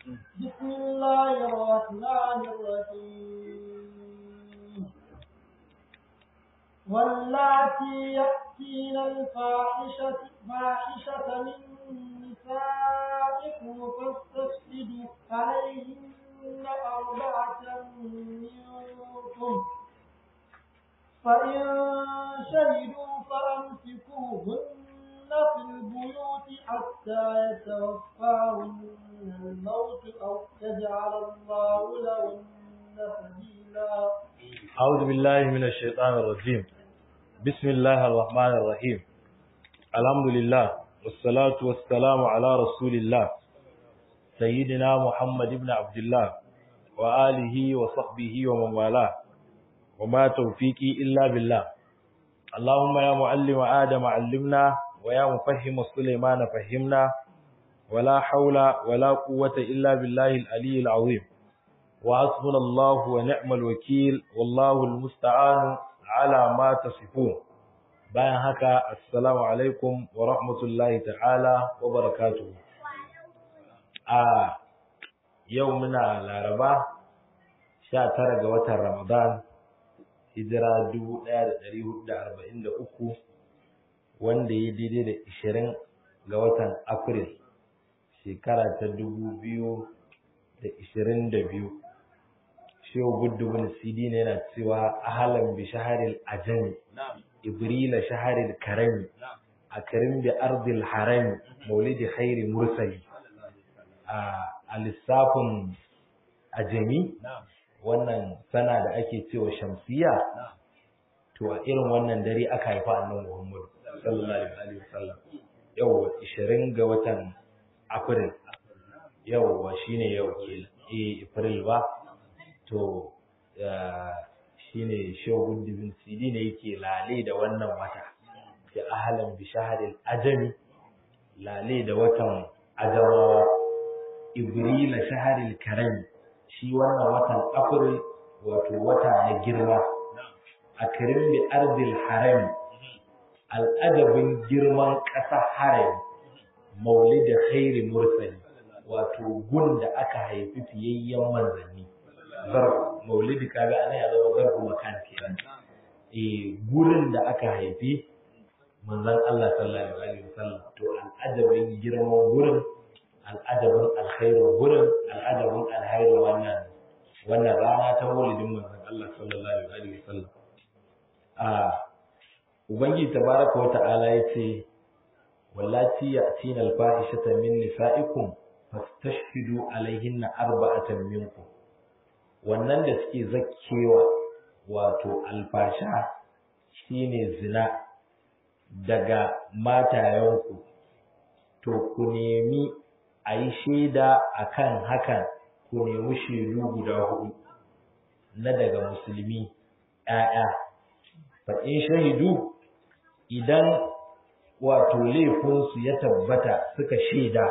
بسم الله الرحمن الرحيم واللاتي يأتين الفاحشة فاحشة من نسائكم فاستشهدوا عليهن أربعة منكم فإن شهدوا فأمسكوهن في البيوت حتى يتوفاهن الموت أو يجعل الله لهن سبيلا أعوذ بالله من الشيطان الرجيم بسم الله الرحمن الرحيم الحمد لله والصلاة والسلام على رسول الله سيدنا محمد بن عبد الله وآله وصحبه ومن والاه وما توفيقي إلا بالله اللهم يا معلم آدم علمنا ويا مفهم سليمان فهمنا ولا حول ولا قوة إلا بالله العلي العظيم وحسبنا الله ونعم الوكيل والله المستعان على ما تصفون bayan haka assalamu alaikum wa rahmatullahi ta'ala wa barakatuhu a yau muna laraba 19 ga watan ramadan hijira 1443 wanda ya daidai da 20 ga watan april shekara ta 2022 shehu guddubin cd ne yana cewa ahalan bi shaharil ajami ibrila shaharil karami a karim bi ardil harami maulidi khairi mursali a lissafin ajami wannan sana da ake cewa shamsiya to a irin wannan dare aka haifa annabi Muhammad sallallahu alaihi wasallam yau 20 ga watan April yau shine yau ke eh April ba to shine shogun dibin CD ne yake lale da wannan wata ya ahlan bi shahril ajami lale da watan ajamawa ibrila shahril karami shi wannan watan April wato wata na girma a karim bi ardil harami al'adabin girman ƙasa harami maulida khairi mursali wato gun da aka haifi fiyayyen manzanni zarf maulidi kaga ana ya zama zarfu makan kenan eh gurin da aka haifi manzon Allah sallallahu alaihi wasallam to al'adabin girman gurin al'adabin alkhairin gurin al'adabin alkhairin wannan wannan rana ta maulidin manzon Allah sallallahu alaihi wasallam a ubangiji tabaraka wa ta'ala yace wallati ya'tina al-fahishata min nisa'ikum fastashhidu alaihinna arba'atan minkum wannan da suke zakkewa wato alfasha shine zina daga matayenku to ku nemi a yi shaida a kan hakan ku nemi shaidu guda hudu na daga musulmi ‘ya'ya fa in shahidu idan wato laifinsu ya tabbata suka shaida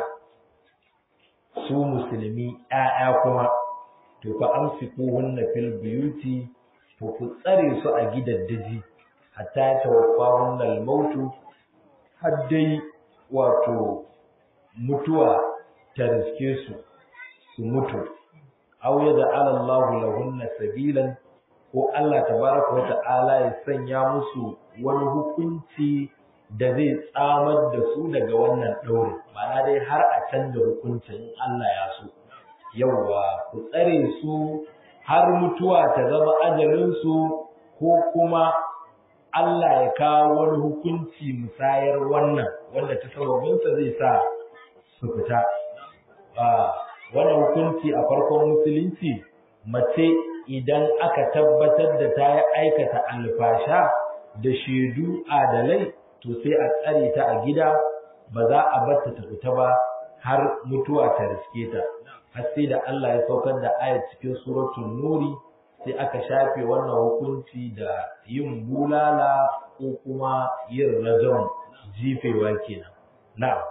su musulmi ‘ya'ya kuma to fa amsiku hunna fil buyuti to ku tsare su a gidaddaji hatta tawaffa hunna al-mautu har dai wato mutuwa ta riske su su mutu aw yaj'ala Allahu lahunna sabilan ko Allah tabaraka wa ta'ala ya sanya musu wani hukunci da zai tsamar da su daga wannan ɗaurin ma'ana dai har a canza hukuncin Allah ya so yawwa ku tsare su har mutuwa ta zama ajalinsu ko kuma Allah ya kawo wani hukunci musayar wannan wanda ta sababinsa zai sa su fita wannan hukunci a farkon musulunci mace idan aka tabbatar da ta yi aikata alfasha da shaidu adalai to sai a tsare ta a gida ba za a batta ta fita ba har mutuwa ta riske ta har sai da Allah ya saukar da ayat cikin suratul nuri sai aka shafe wannan hukunci da yin bulala ko kuma yin rajon jifewa kenan na'am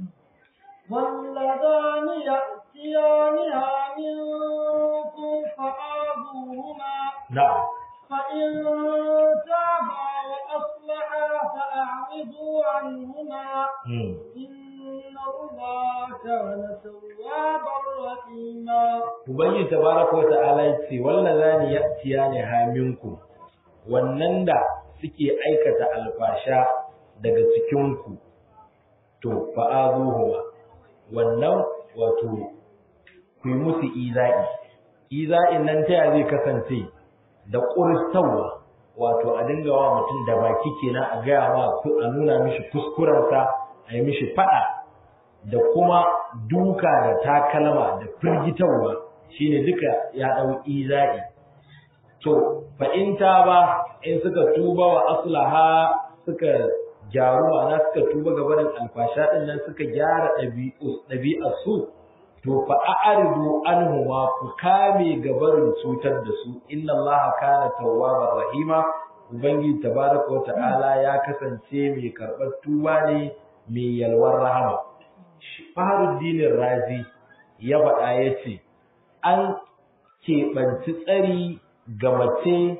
واللذان يأتيانها منكم فآذوهما na'am فإن تابا وأصلحا فأعرضوا عنهما hmm. إن الله كان توابا رحيما Ubangiji tabaraka wata'ala ya ce wallazani ya'tiyani haminku wannan da suke aikata alfasha daga cikin ku to fa'azuhuma wannan wato ku yi musu iza'i iza'in nan ta zai kasance da ƙuristawa wato a dinga wa mutum da baki kenan a gaya ma a nuna mishi kuskurensa a yi mishi faɗa da kuma duka da takalma da firgitarwa shine duka ya ɗau iza'i to fa in ta ba in suka tuba wa aslaha suka gyaru ma'ana suka tuba ga barin alfasha din nan suka gyara ɗabi'ar su to fa a'ridu anhuma ku kame ga barin cutar da su inna allaha kana tawwabar rahima ubangiji tabaraka wa ta'ala ya kasance mai karɓar tuba ne mai yalwar rahama Faharuddinin Razi ya faɗa ya ce, An keɓanci tsari ga mace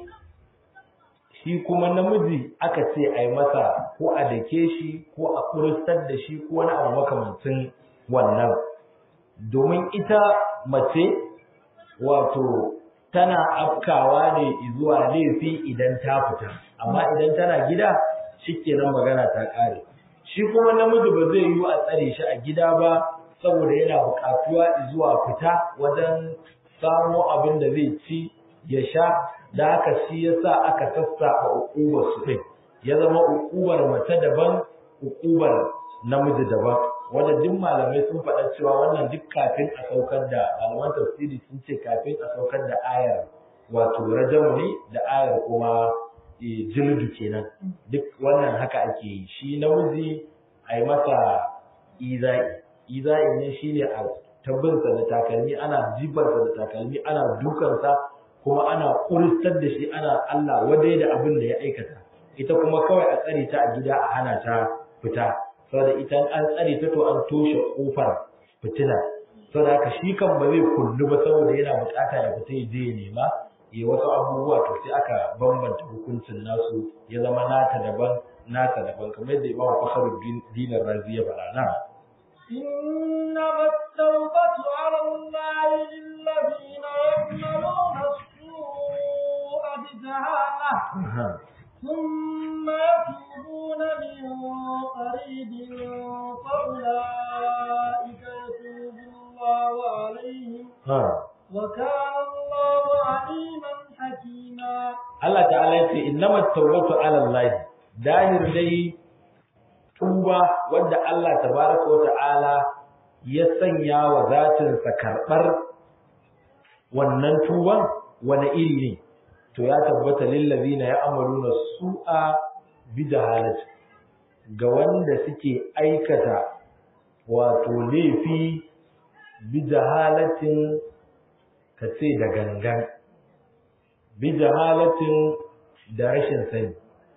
shi kuma namiji aka ce a yi masa ko a dake shi ko a kuristar da shi ko wani abu makamancin wannan. Domin ita mace wato tana afkawa ne zuwa laifi idan ta fita, amma idan tana gida shi kenan magana ta ƙare. shi kuma namiji ba zai yi a tsare shi a gida ba saboda yana buƙatuwa zuwa fita wajen samo abin da zai ci ya sha da haka shi yasa aka sassafa uƙubar su ɗin ya zama uƙubar mace daban uƙubar namiji daban wanda duk malamai sun faɗa cewa wannan duk kafin a saukar da malaman tafsiri sun ce kafin a saukar da ayar wato rajamu ne da ayar kuma jildu kenan duk wannan haka ake yi shi namiji a yi masa iza'i iza'i ne shine a tabbinsa da takalmi ana jibarsa da takalmi ana dukansa kuma ana kuristar da shi ana Allah wadai da abin da ya aikata ita kuma kawai a tsare ta a gida a hana ta fita saboda ita an tsare ta to an toshe kofar fitina saboda haka shi kan ba zai kullu ba saboda yana bukata ya fita ya je ya nema ya wasu abubuwa to sai aka bambanta hukuncin nasu ya zama nata daban nata daban kamar yadda Imam Fakhruddin Dinar Razi ya faɗa na إنما التوبة على الله للذين يعملون السوء بجهالة ثم يتوبون من قريب فأولئك يتوب الله عليهم وكان الله عليما حكيما Allah ta'ala yace innamat tawbatu 'ala Allah dahir dai tuba wanda Allah tabaraka wa ta'ala ya sanya wa zatin sa karbar wannan tuban wani iri ne to ya tabbata lil ladina ya'maluna su'a bi jahalati ga wanda suke aikata wato laifi bi jahalatin ka ce da gangan bi jahalatin da rashin sani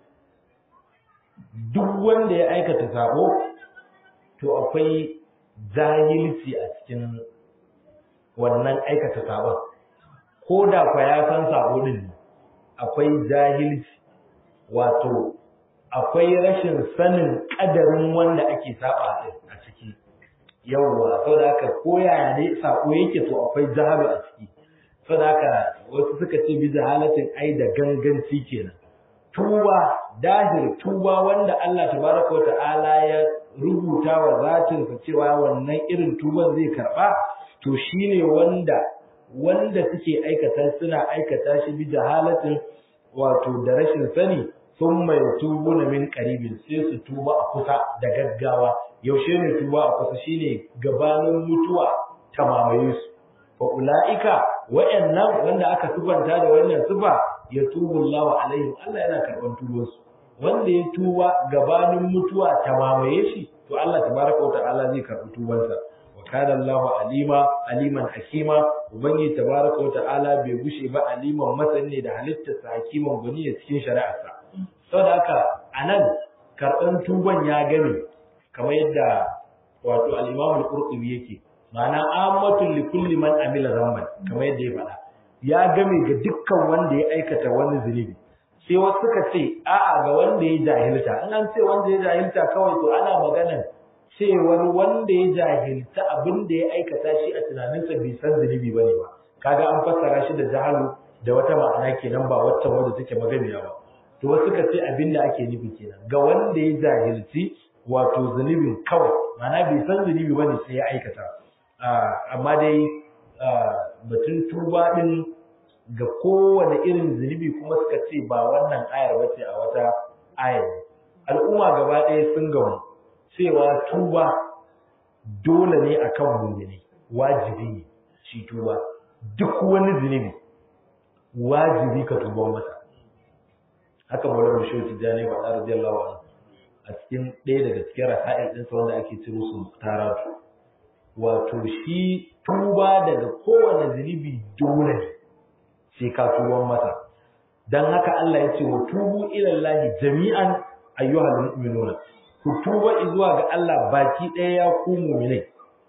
duk wanda ya aikata sabo to akwai jahilci a cikin wannan aikata sabon ko da kwa ya san sabo din akwai jahilci wato akwai rashin sanin kadarin wanda ake saba a ciki yawwa saboda haka ko yaya ne sako yake to akwai jahalu a ciki saboda haka wasu suka ce bi jahalatin ai da ganganci kenan tuba dahir tuba wanda Allah tabaraka wa ta'ala ya rubuta wa zatin sa cewa wannan irin tuban zai karba to shine wanda wanda suke aikata suna aikata shi bi jahalatin wato da rashin sani sun mai tubu na min karibin sai su tuba a kusa da gaggawa yaushe ne tuba a kusa shine gabanin mutuwa ta mamaye su fa ulaika wayannan wanda aka tubanta da wannan tuba ya tubu Allahu alaihim Allah yana karban tubansu wanda ya tuba gabanin mutuwa ta mamaye shi to Allah tabaraka wa ta'ala zai karbi tubansa wa kana Allahu alima aliman hakima ubangiji tabaraka wa ta'ala bai gushe ba aliman masani da halittarsa hakiman gani a cikin shari'arsa saboda haka anan karban tuban ya gane kamar yadda wato al-Imam al-Qurtubi yake ma'ana ammatul li kulli man amila zamban kamar yadda ya faɗa ya game ga dukkan wanda ya aikata wani zunubi sai wasu suka ce a'a ga wanda ya jahilta in an ce wanda ya jahilta kawai to ana maganan cewar wanda ya jahilta abin da ya aikata shi a tunaninsa bai san zunubi bane ba kaga an fassara shi da jahalu da wata ma'ana kenan ba waccan wanda take maganiya ba to wasu ka ce abin da ake nufi kenan ga wanda ya jahilci wato zunubin kawai ma'ana bai san zunubi bane sai ya aikata amma dai batun tuba din ga kowane irin zunubi kuma suka ce ba wannan ayar ba ce a wata ayar al'umma gaba ɗaya sun gamu cewa tuba dole ne akan mummuni wajibi ne shi tuba duk wani zunubi wajibi ka tuba masa haka mawlar shi tijjani wa da radiyallahu anhu a cikin ɗaya daga cikin rasa'il ɗinsa wanda ake ciro su taratu wato shi tuba daga kowane zunubi dole ne sai ka tuban masa dan haka Allah ya ce wa tubu ila Allah jami'an ayyuhal mu'minuna ku tuba zuwa ga Allah baki ɗaya ya ku mu'minai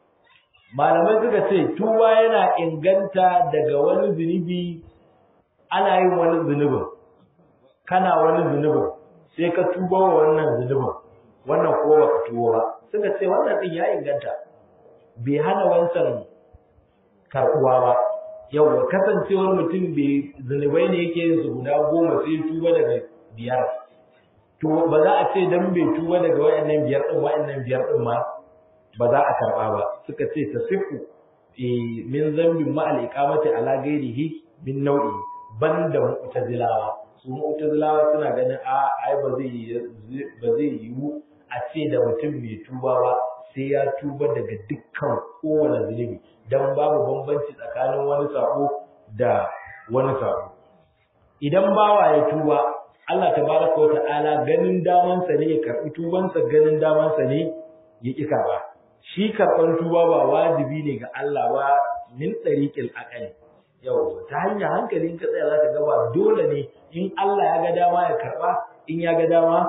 malamai suka ce tuba yana inganta daga wani zunubi ana yin wani zunubin kana wani zunubin sai ka tuba wa wannan zunubin wannan ko ba ka tuba ba suka ce wannan din ya inganta bai hana wancan karɓuwa ba yau kasancewar mutum bai zunubai ne yake yin su guda goma sai tuba daga biyar to ba za a ce dan bai tuba daga wayannan biyar din wayannan biyar din ma ba za a karba ba suka ce tasifu min zambin ma al-iqamati ala ghairihi min nau'i banda mu'tazilawa su mu'tazilawa suna ganin a ai ba zai ba zai yiwu a ce da mutum mai tuba ba sai ya tuba daga dukkan kowane zunubi dan babu bambanci tsakanin wani sako da wani sako idan bawa ya tuba Allah tabaraka wata'ala ganin damansa ne ya karbi tubansa ganin damansa ne ya ƙi karba shi karɓar tuba ba wajibi ne ga Allah ba min tsariƙil aqali yau ta hanyar hankalin ka tsaya zaka ga ba dole ne in Allah ya ga dama ya karba in ya ga dama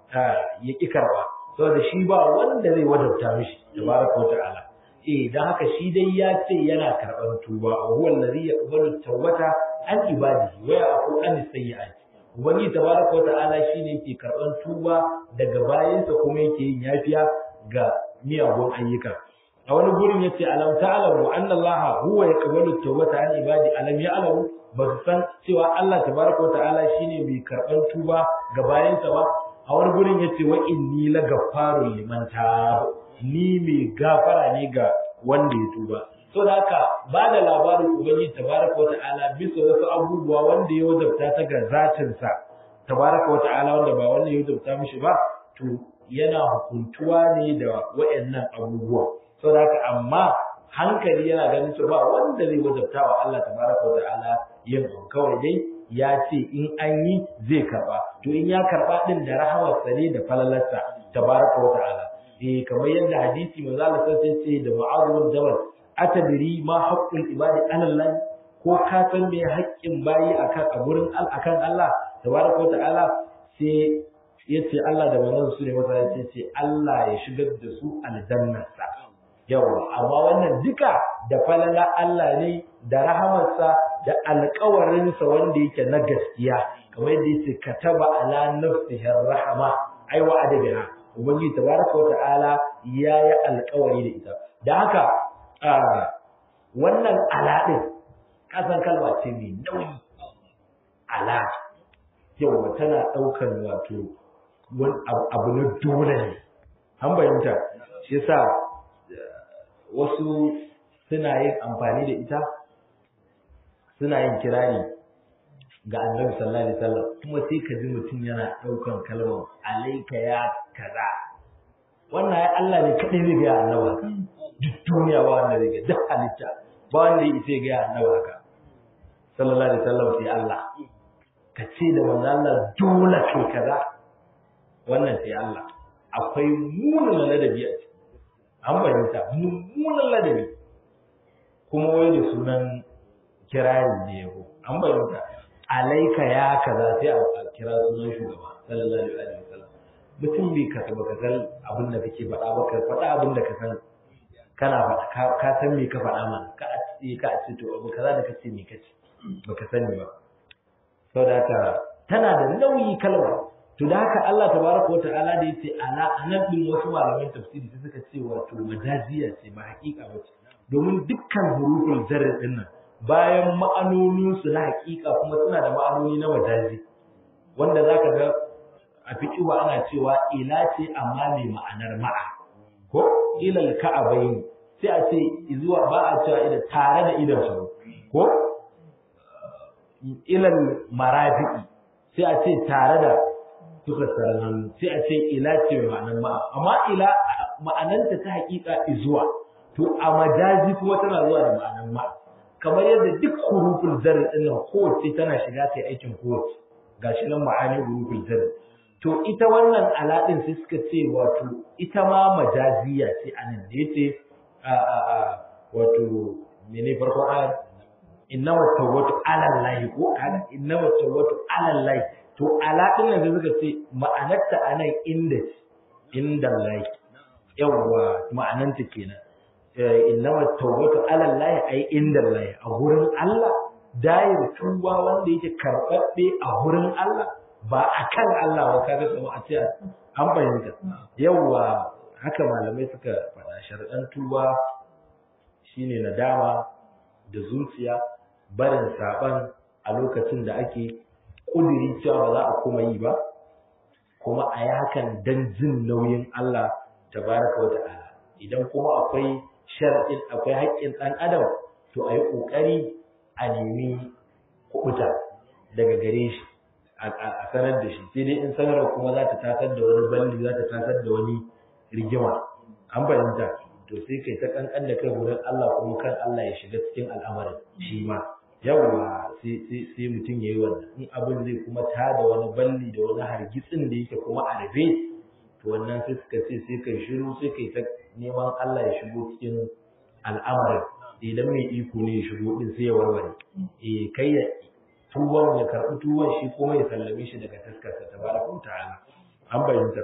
ya ƙi karba saboda shi ba wanda zai wadabta mishi tabaraka wata'ala eh dan haka shi dai ya ce yana karɓar tuba wa huwa allazi yaqbalu tawbata an ibadihi wa ya'fu an sayyi'ati Ubangiji tabaraka wata'ala shine yake karɓan tuba daga bayansa kuma yake yin yafiya ga miyagun ayyuka. A wani gurin yace alam ta'lamu anna Allah huwa yaqbalu tawbata an ibadi alam ya'lamu ba su san cewa Allah tabaraka wata'ala shine mai karɓan tuba ga bayansa ba. A wani gurin yace wa inni la gaffarul liman taba ni mai gafara ne ga wanda ya tuba. so da haka ba da labarin ubangiji tabaraka wa ta'ala bisa wasu abubuwa wanda ya wajabta ta ga zatinsa tabaraka wa ta'ala wanda ba wanda ya wajabta mishi ba to yana hukuntuwa ne da wayannan abubuwa so da haka amma hankali yana ganin cewa ba wanda zai wajabta wa Allah tabaraka wa ta'ala yin abu kawai dai ya ce in an yi zai karba to in ya karba din da rahamarsa ne da falalarsa tabaraka wa ta'ala eh kamar yadda hadisi manzo Allah sai ce da Mu'adh bin Jabal atadiri ma haqqul ibadi ala Allah ko ka san me haƙƙin bayi akan a gurin akan Allah tabaraka wa ta'ala sai yace Allah da manzon su ne masa yace ce Allah ya shigar da su aljannarsa yawa amma wannan duka da falala Allah ne da rahamarsa da alƙawarinsa wanda yake na gaskiya kamar yadda yace kataba ala nafsihi rahama ai wa adabiha ubangiji tabaraka wa ta'ala ya yi alƙawari da ita da haka wannan ala ɗin ƙasan kalma ce mai nauyi ala yau tana ɗaukar wato abu na dole ne an bayyanta shi yasa wasu suna yin amfani da ita suna yin kirari ga annabi sallallahu alaihi wasallam kuma sai ka ji mutum yana ɗaukan kalmar alaika ya kaza wannan ya Allah ne kaɗai zai ga annabi haka duk duniya ba wanda zai ga duk halitta ba wanda ya isa ga annabi haka sallallahu alaihi wasallam sai Allah ka ce da manzo Allah dole kai kaza wannan sai Allah akwai munin ladabi a ciki an bayyana mummunan ladabi kuma wai da sunan kirari ne yau an bayyana alaika ya kaza sai a kira sunan shugaba sallallahu alaihi wasallam mutum bai ka baka san abin da kake faɗa ba ka faɗa abin da ka san kana faɗa ka san me ka faɗa mana ka a ce ka a ce to abu kaza da kace me kace baka sani ba saboda haka tana da nauyi kalma to da haka Allah tabaraka wa ta'ala da yace ala anan din wasu malaman tafsiri sai suka ce wato majaziya ce ba hakika ba ce domin dukkan huruful jarr din nan bayan ma'anonin su na hakika kuma suna da ma'anoni na majazi wanda zaka ga a fiqhu ana cewa ila ce amma mai ma'anar ma'a ko ilal ka'abain sai a ce zuwa ba a cewa idan tare da idan su ko ilal marafi'i sai a ce tare da suka tsaron hannu sai a ce ila ce mai ma'anar ma'a amma ila ma'ananta ta hakika zuwa to a majazi kuma tana zuwa da ma'anar ma'a kamar yadda duk hurufin zarri din nan kowace tana shiga ta aikin kowace gashi nan ma'ani hurufin zarri to ita wannan ala din sai suka ce wato ita ma majaziya ce anan da yace a a a wato mene farko ayat innama tawwatu ala allahi ko kaga innama tawwatu ala allahi to ala din nan da suka ce ma'anarta anan inda inda allahi yawwa ma'ananta kenan innama tawbatu ala allahi ay inda allahi a gurin Allah dayar tuba wanda yake karbabbe a gurin Allah ba akan Allah ba kaga kuma a ce an bayyana yawwa haka malamai suka faɗa sharɗan tuba shine nadama da zuciya barin saban a lokacin da ake kudiri cewa ba za a kuma yi ba kuma a yi hakan dan jin nauyin Allah tabaraka wa ta'ala idan kuma akwai shar'in akwai haƙƙin ɗan adam to a yi ƙoƙari a nemi kuɓuta daga gare shi a sanar da shi sai dai in sanarwa kuma za ta tasar da wani balli za ta tasar da wani rigima an fahimta to sai kai ta kankan da kai wurin Allah kuma kan Allah ya shiga cikin al'amarin shi ma yawa sai mutum ya yi wannan in abin zai kuma tada wani balli da wani hargitsin da yake kuma a rufe to wannan sai suka ce sai kai shiru sai kai ta neman Allah ya shigo cikin al'amarin idan mai iko ne ya shigo din sai ya warware eh kai ya tuwon ya karɓi tuwon shi kuma ya sallame shi daga taskarsa tabaraka wa ta'ala an bayyana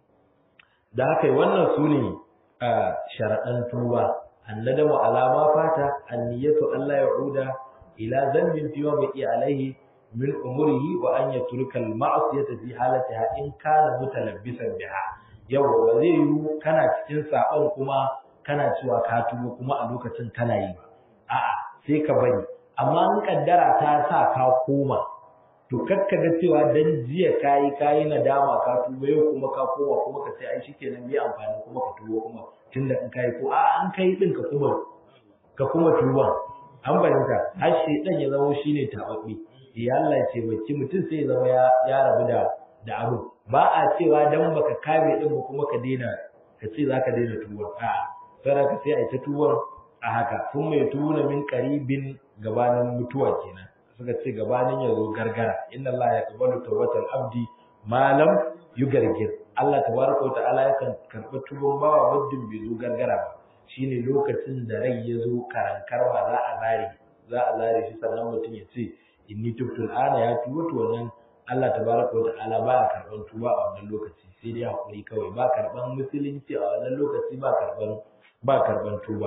da haka wannan su ne sharaɗan tuba annadamu alama fata anniyatu Allah ya'uda ila zambin fiwa bai alaihi min umurihi wa an yatruka al-ma'siyata fi halatiha in kana mutalabbisan biha yau ba zai yi kana cikin sabon kuma kana cewa ka tubo kuma a lokacin kana yi ba a'a sai ka bari amma in kaddara ta sa ka koma to kakka ga cewa dan jiya kayi kayi nadama ka tubo yau kuma ka koma kuma ka ce ai shikenan bai amfani kuma ka tubo kuma tunda in kai ko a'a an kai din ka kuma ka kuma tuban an bayyana har shedan ya zama shine tababbe ya Allah ya taimaki mutum sai ya zama ya rabu da da abu ba a cewa dan baka kame din ba kuma ka daina ka ce zaka daina tuwar a sai ka sai ai ta tuwar a haka sun mai tuna min qaribin gabanin mutuwa kenan suka ce gabanin ya zo gargara inna Allah ya qabalu tawbatal abdi malam yugargir Allah tabaraka wa ta'ala yakan karɓi tuban bawa muddin bai zo gargara ba shine lokacin da rai ya zo karankar ba za a zare za a zare shi sannan mutum ya ce inni tubtul ana ya tuba to wannan Allah tabaraka wa ta'ala ba ya karban tuba a wannan lokaci sai dai hakuri kawai ba karban musulunci a wannan lokaci ba karban ba karban tuba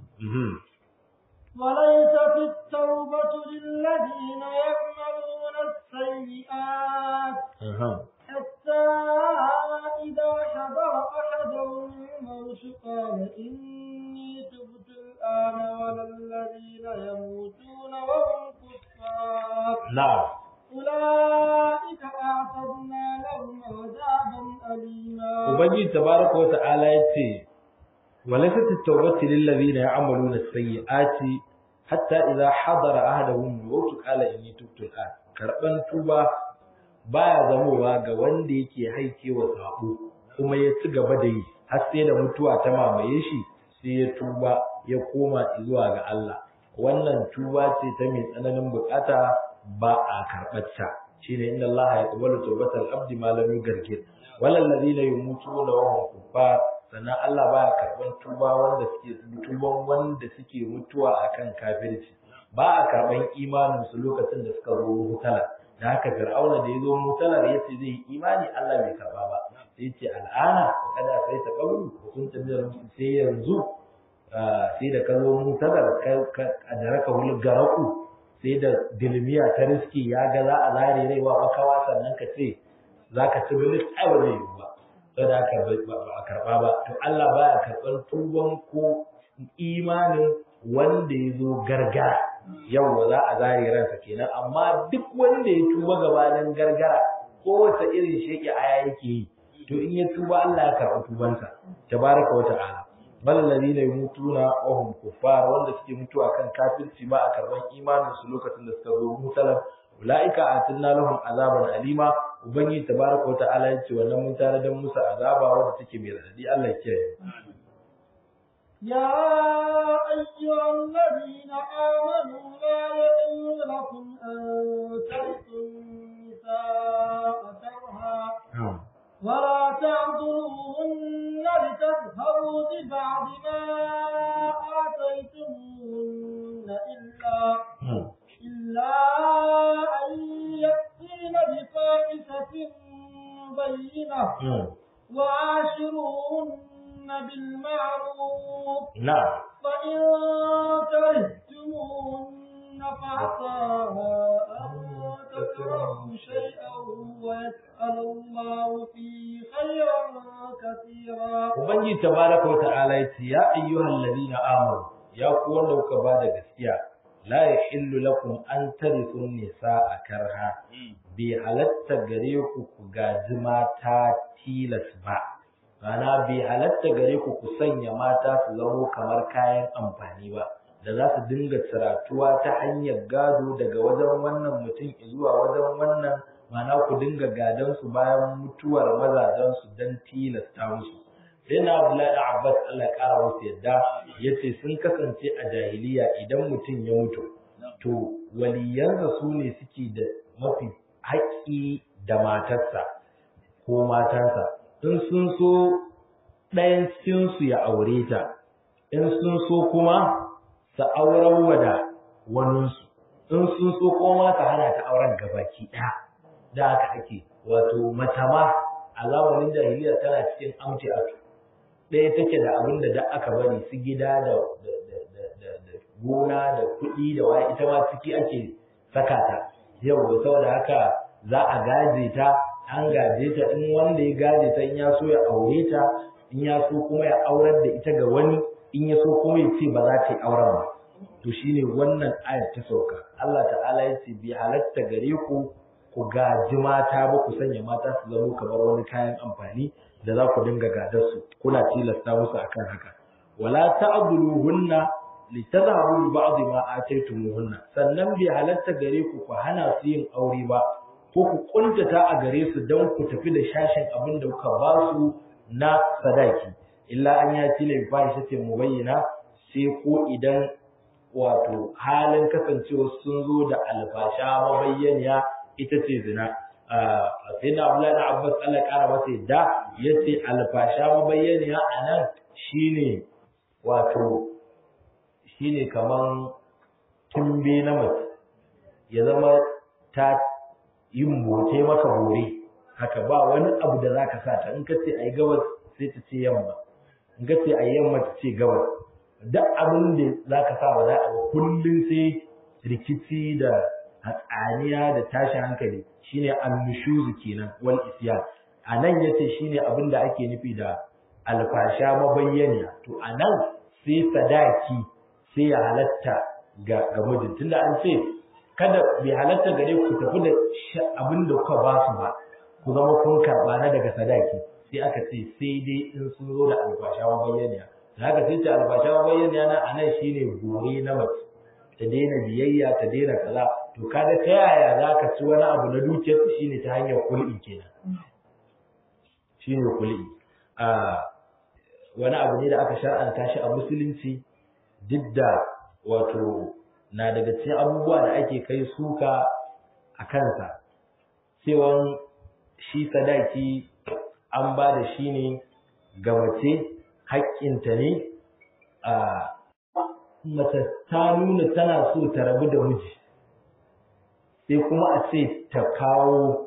وليست التوبة للذين يعملون السيئات حتى إذا حضر أحدهم الموت قال إني تبت الآن ولا الذين يموتون وهم كفار نعم أولئك أعتدنا لهم عذابا أليما Ubangiji tabaraka wa ta'ala ya ce, وليست التوبة للذين يعملون السيئات حتى إذا حضر أحدهم الموت قال إني تبت الآن karban tuba baya zamowa ga wanda yake haike wa sabo kuma ya ci gaba da yi har sai da mutuwa ta mamaye shi sai ya tuba ya koma zuwa ga Allah wannan tuba ce ta mai tsananin bukata ba a karɓarta shine inna Allah ya qabalu tawbatal abdi ma lam yugargir walal ladina yumutuna wa hum kuffar sannan Allah baya karban tuba wanda suke tuban wanda suke mutuwa akan kafirci ba a karban imanin su lokacin da suka zo mutala da haka fir'auna da yazo mutalar yace zai yi imani Allah bai karba ba sai yace al'ana kada sai ta kabulu kun tabbata musu sai yanzu sai da ka zo mutalar ka adaraka hul garaku sai da dilmiya ta riski ya ga za a zare rai wa makawa sannan ka ce zaka ci bilis ai ba zai yi ba saboda haka ba a karba ba to Allah baya karban tuban ko imanin wanda ya zo gargara yau za a zare ransa kenan amma duk wanda ya tuba gabanin gargara kowace irin sheke aya yake yi to in ya tuba Allah ya karɓi tubansa tabaraka wa ta'ala bal ladina yamutuna wa hum kuffar wanda suke mutuwa kan kafirci ba a karban imanin su lokacin da suka zo mutalan ulaika atinna lahum azaban alima ubangiji tabaraka wa ta'ala ya ce wannan mun tare da musu azaba wanda take mai radadi Allah ya kiyaye يا أيها الذين آمنوا لا يحل لكم أن ترثوا النساء كرها ولا تعضلوهن لتذهبوا ببعض ما آتيتموهن إلا إلا أن يأتين بفاحشة بينة وعاشروهن بالمعروف نعم فإن كرهتموهن فعسى أن تكرهوا شيئا ويسأل الله فيه خيرا كثيرا Ubangiji tabaraka wa ta'ala ya ce ya ayyuhal ladina amanu ya ku wanda kuka ba da gaskiya la yahillu lakum an tarithu nisaa karha bi halatta gare ku ku gaji mata tilas ba Rana bai halatta gare ku ku sanya mata su zamo kamar kayan amfani ba da za su dinga tsiratuwa ta hanyar gado daga wajen wannan mutum zuwa wajen wannan mana ku dinga gadon su bayan mutuwar mazajen su dan tilasta musu sai na Abdullahi da Abbas Allah ya kara musu yadda yace sun kasance a jahiliya idan mutum ya mutu to waliyansa su ne suke da mafi haƙƙi da matarsa ko matansa in sun so ɗayan cikinsu ya aure ta in sun so kuma su auren wa da waninsu in sun so kuma su hana ta auren gabaki ɗaya da haka ake wato matama a zamanin jahiliya tana cikin amci aka ɗaya take da abin da da aka bari su gida da gona da kuɗi da waya ita ma ciki ake saka ta yau da saboda haka za a gaje ta an gaje ta in wanda ya gaje ta in ya so ya aure ta in ya so kuma ya aurar da ita ga wani in ya so kuma ya ce ba za ta yi auren ba to shine wannan ayar ta sauka Allah ta'ala ya ce bi halatta gare ku ku gaji mata ba ku sanya mata su zama kamar wani kayan amfani da za ku dinga gadar su kuna tilasta musu akan haka wala ta'dhuluhunna litadhabu bi ba'd ma ataytumuhunna sannan bi halatta gare ku ku hana su yin aure ba ko ku kuntata a gare su don ku tafi da shashin abin da kuka ba su na sadaki illa an ya tile fahisha ce mu bayyana sai ko idan wato halin kasancewa sun zo da alfasha mabayyaniya ita ce zina sai da Abdullahi da Abbas Allah kara masa yadda yace alfasha mabayyaniya anan shine wato shine kaman tumbe na mace ya zama ta yin bote maka bore haka ba wani abu da zaka sa ta in ka ce ai gabas sai ta ce yamma in ka ce ai yamma ta ce gabas duk abin da zaka sa ba za a kullun sai rikici da hatsaniya da tashin hankali shine annushuzu kenan wal isyan anan yace shine abin da ake nufi da alfasha mabayyaniya to anan sai sadaki sai ya halatta ga ga mijin tunda an ce kada bai halatta gare ku tafi da abin da kuka ba su ba ku zama kun karɓa na daga sadaki sai aka ce sai dai in sun zo da albasha bayyaniya da haka sai ce albasha bayyaniya na anan shine gore na mace ta daina biyayya ta daina kaza to kaga ta yaya za ka ci wani abu na dukiyar shine ta hanyar kul'i kenan shine kul'i a wani abu ne da aka shar'anta shi a musulunci duk da wato na daga cikin abubuwa da ake kai suka a kansa cewan shi sadaki an ba da shi ne ga mace haƙƙinta ne a mace ta nuna tana so ta rabu da miji sai kuma a ce ta kawo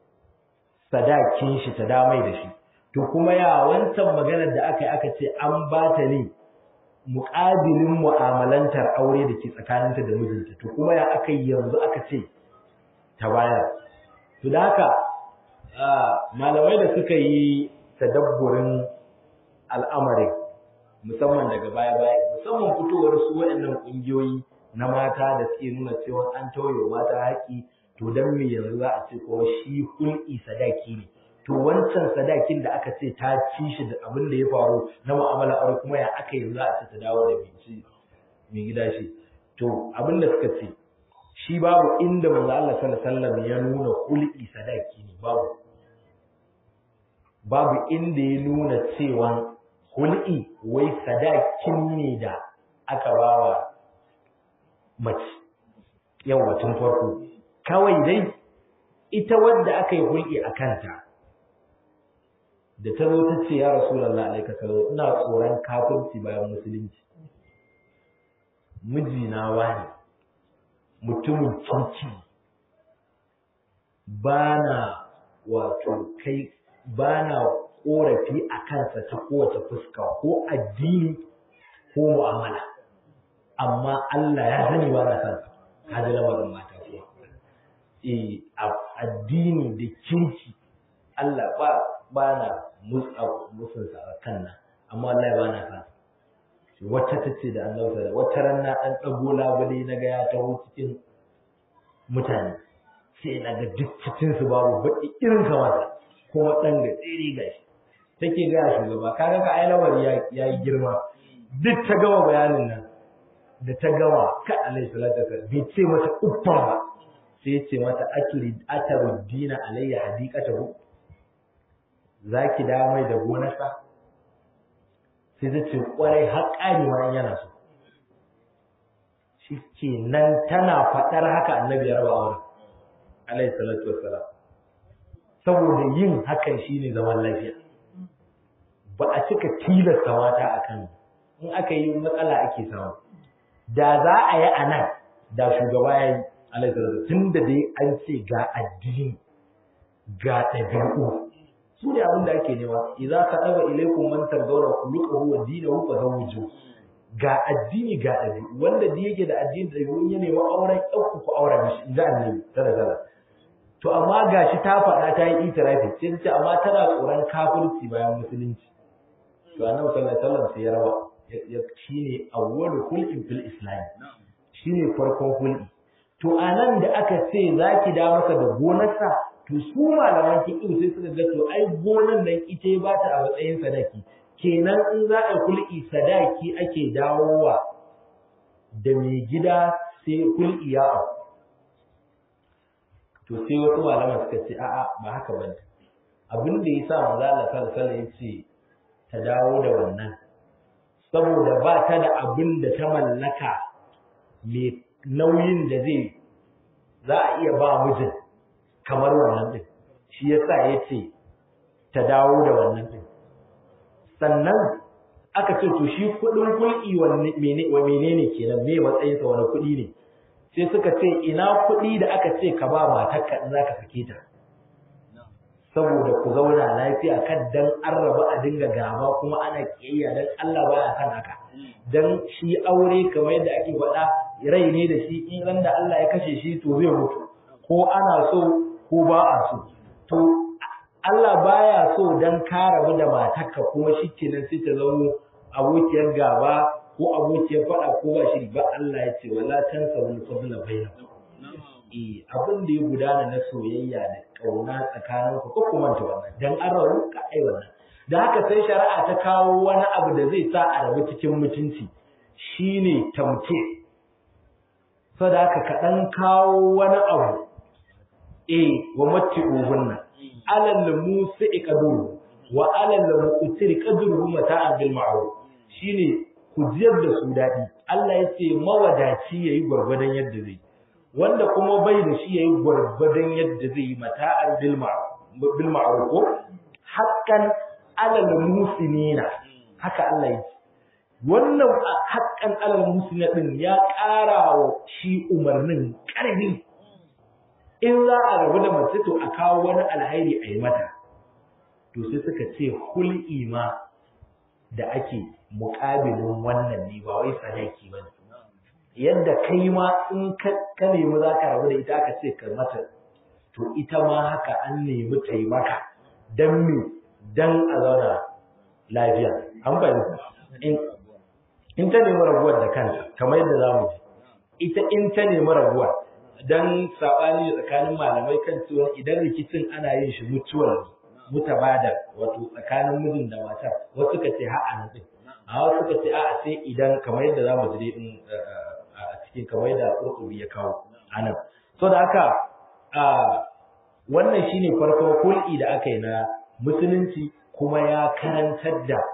sadakin shi ta damai da shi to kuma ya wancan maganar da aka yi aka ce an ba ta ne muƙabilin mu'amalantar aure da ke tsakaninta da mijinta to kuma ya aka yi yanzu aka ce ta bayar to da haka malamai da suka yi tadabburin al'amarin musamman daga baya-baya musamman fitowar su waɗannan ƙungiyoyi na mata da suke nuna cewa an tauye mata haƙi to dan me yanzu za a ce ko shi hul'i sadaki ne to wancan sadakin da aka ce ta ci shi da abin da ya faru na mu'amala aure kuma ya aka yanzu za a ce ta dawo da mai gida shi to abin da suka ce shi babu inda manzo Allah sallallahu alaihi wasallam ya nuna hul'i sadaki ne babu babu inda ya nuna cewa hul'i wai sadakin ne da aka bawa mace yawa tun farko kawai dai ita wadda aka yi hul'i a kanta da ta zo ta ce ya rasulallah alaika sallallahu ina tsoron kafirci bayan musulunci mijina wani mutumin kirki ba na wato kai ba na ƙorafi a kansa ta kowace fuska ko addini ko mu'amala amma Allah ya sani ba na kansa ka ji lamarin mata kuwa eh addini da kirki Allah ba ba na musunsa a kan nan amma Allah ya ba na kansa wata ta ce da Allah ta wata ran na dan dago labule na ga ya taho cikin mutane sai na ga duk cikin su babu baki irin kamar kuma dan ga tsiri gashi take ga shugaba kaga ka ai lawari ya yi girma duk ta gama bayanin nan da ta gama ka alaihi salatu wasallam bai ce mata uffan ba sai ya ce mata aturi ataruddina alayya hadiqatahu zaki da mai da gonarsa sai ta ce kwarai har ƙari ma yana so shi ke nan tana faɗar haka annabi ya raba auren alaihi salatu wassalam saboda yin hakan shine zaman lafiya ba a cika tilasta mata a kan in aka yi matsala ake samu da za a yi a nan da shugaba ya yi alaihi salatu tun da dai an ce ga addini ga ɗabi'u su ne abin da ake nema idza ka daba ilaikum man tardawna khuluquhu wa dinahu fa zawju ga addini ga ɗabi'u wanda da yake da addini da ɗabi'u ya nemi auren ɗauku ku auren shi inda annabi tara tara to amma gashi ta faɗa ta yi itirafi sai ta ce amma tana tsoron kafirci bayan musulunci to annabi sallallahu alaihi wasallam sai ya raba ya shine awwalu khulqin fil islam shine farkon hulɗi to anan da aka ce zaki da masa da gonarsa to su malaman fiqh sai suka ga to ai gonan nan ita ba ta a matsayin sadaki kenan in za a kul'i sadaki ake dawowa da mai gida sai kul'i ya au to sai wasu malaman suka ce a'a ba haka bane abin da yasa manzo Allah sallallahu alaihi wasallam yace ta dawo da wannan saboda ba ta da abin da ta mallaka mai nauyin da zai za a iya ba mijin kamar wannan din shi yasa yace ta dawo da wannan din sannan aka ce to shi kudin kulki wanne menene wa menene kenan me matsayin sa wani kudi ne sai suka ce ina kudi da aka ce ka ba matarka in zaka sake ta saboda ku zauna lafiya kan dan an raba a dinga gaba kuma ana kiyayya dan Allah baya san haka dan shi aure kamar yadda ake faɗa rai ne da shi in ran da Allah ya kashe shi to zai mutu ko ana so ko ba a so to Allah baya so dan ka rabu da matarka kuma shikenan sai ta zama abokiyar gaba ko abokiyar faɗa ko ba shi ba Allah ya ce wala tansa wal fadla bainakum eh abin da ya gudana na soyayya da kauna tsakanin ku ko kuma ta wannan dan an rabu ka ai wannan da haka sai shari'a ta kawo wani abu da zai sa a rabu cikin mutunci shine tamke saboda haka ka dan kawo wani abu eh wa matti'uhunna alal musi qadru wa alal muqtir qadruhu mata'an bil ma'ruf shine ku jiyar da su dadi Allah ya ce mawadaci yayi gwargwadon yadda zai wanda kuma bai da shi yayi gwargwadon yadda zai yi mata'an bil ma'ruf bil ma'ruf haqqan alal musinina haka Allah ya ce wannan haqqan alal musinina din ya ƙara wa shi umarnin ƙarfi in za a rabu da mace to a kawo wani alhairi a yi mata to sai suka ce hul'i ma da ake muƙabilin wannan ne ba wai sadaki ba yadda kai ma in ka nemi za ka rabu da ita aka ce ka mata to ita ma haka an nemi taimaka dan me dan a zauna lafiya an fahimta in in ta nemi rabuwar da kanta kamar yadda zamu ji ita in ta nemi rabuwar dan sabani tsakanin malamai kan cewa idan rikicin ana yin shi mutuwar mutabada wato tsakanin mijin da matar wasu suka ce ha a nan a wasu suka ce a'a sai idan kamar yadda zamu ji in a cikin kamar yadda Qurtubi ya kawo anan so da haka wannan shine farkon kul'i da aka yi na musulunci kuma ya karantar da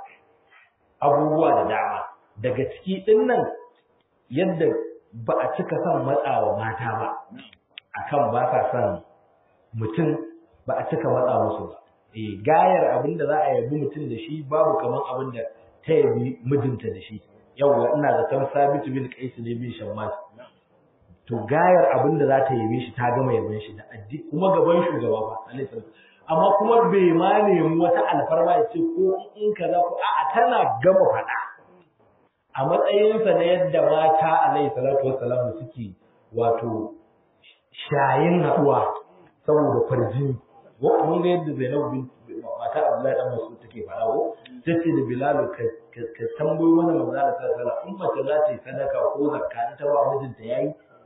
abubuwa da dama daga ciki din nan yadda ba a cika son matsawa mata ba akan ba sa son mutum ba a cika matsa musu ba eh gayar abin da za a yabi mutum da shi babu kaman abin da ta yabi mijinta da shi yawwa ina zaton sabitu bin qais ne bin shammas to gayar abin da za ta yabe shi ta gama yaban shi da addi kuma gaban shugaba ba alaihi amma kuma bai ma nemi wata alfarma ya ce ko in kaza ko a'a tana gama faɗa a matsayinsa na yadda mata alaihi salatu wassalam suke wato shayin haɗuwa saboda farjini mun ga yadda Zainab bin mata Abdullahi dan Mas'ud take faɗa ko tace da Bilal ka ka tambayo mana manzo Allah sallallahu alaihi wasallam in mace za ta yi sadaka ko zakka in ta ba mijinta yayi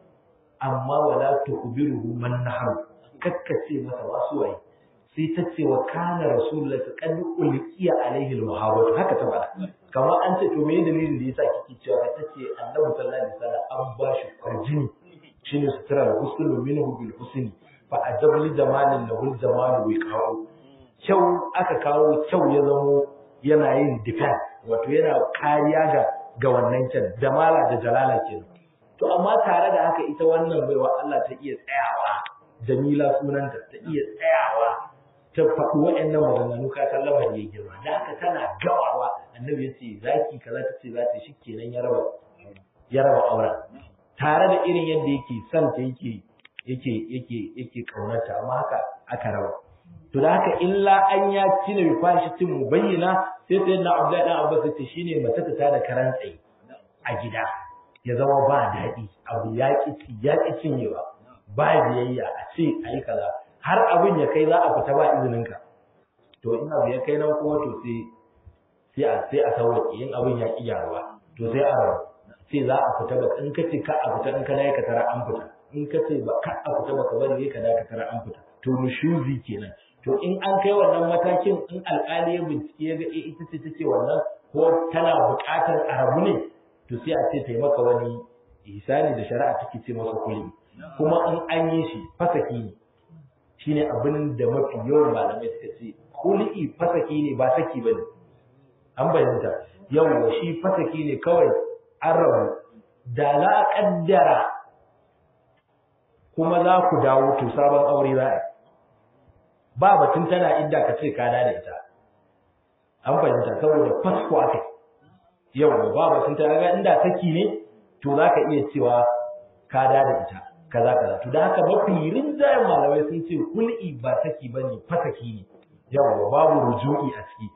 amma wala tukhbiruhu man nahar kakkace masa wasu waye sai ta ce wa kana rasulullahi qad ulqiya alaihi almuhabbat haka ta faɗa kamar an ce to me dalilin da yasa kike cewa ka tace Annabi sallallahu alaihi wasallam an ba shi farjini shine sutura husnul minhu bil husni fa ajabli jamalin lahul jamalu wiqa'u kyau aka kawo kyau ya zamo yana yin defense wato yana kariya ga ga wannan kyan jamala da jalala kenan to amma tare da haka ita wannan baiwa Allah ta iya tsayawa Jamila sunanta ta iya tsayawa ta faɗi waɗannan maganganu ka san lamari ya girma da haka tana gawawa annabi ya ce zaki kaza ta ce za ta shi kenan ya raba ya raba auren tare da irin yadda yake son ta yake yake yake yake kaunarta amma haka aka raba to da haka illa an ya cina bi fashitin mubayyana sai sai na Abdullahi dan Abbas ce shine mace ta tada karan tsaye a gida ya zama ba daɗi abu ya ƙi ya ƙi cinyewa ba biyayya a ce ayi kaza har abin ya kai za a fita ba izininka to in abu ya kai nan kuma to sai sai a sai a sauwaƙe in abin ya ƙi gyaruwa to sai a rabu sai za a fita ba in ka ce ka a fita in ka dai ka tara an fita in ka ce ba ka a fita ba ka bari ka dai ka tara an fita to nushuzi kenan to in an kai wannan matakin in alƙali ya bincike ya ga ita ce take wannan ko tana buƙatar a rabu ne to sai a ce taimaka wani ihsani da shari'a take ce masa kulli kuma in an yi shi fasaki ne shine abin da mafi yawan malamai suka ce kulli fasaki ne ba saki bane an bayyanta yawa shi fasaki ne kawai an rabu da za a kaddara kuma za ku dawo to sabon aure za a ba batun tana idda ka ce ka da ita an fahimta saboda fasko aka yawa ba batun tana ga inda saki ne to za ka iya cewa ka da ita kaza kaza to da haka mafi rinjayen malamai sun ce kul'i ba saki bane fasaki ne yawa babu ruju'i a ciki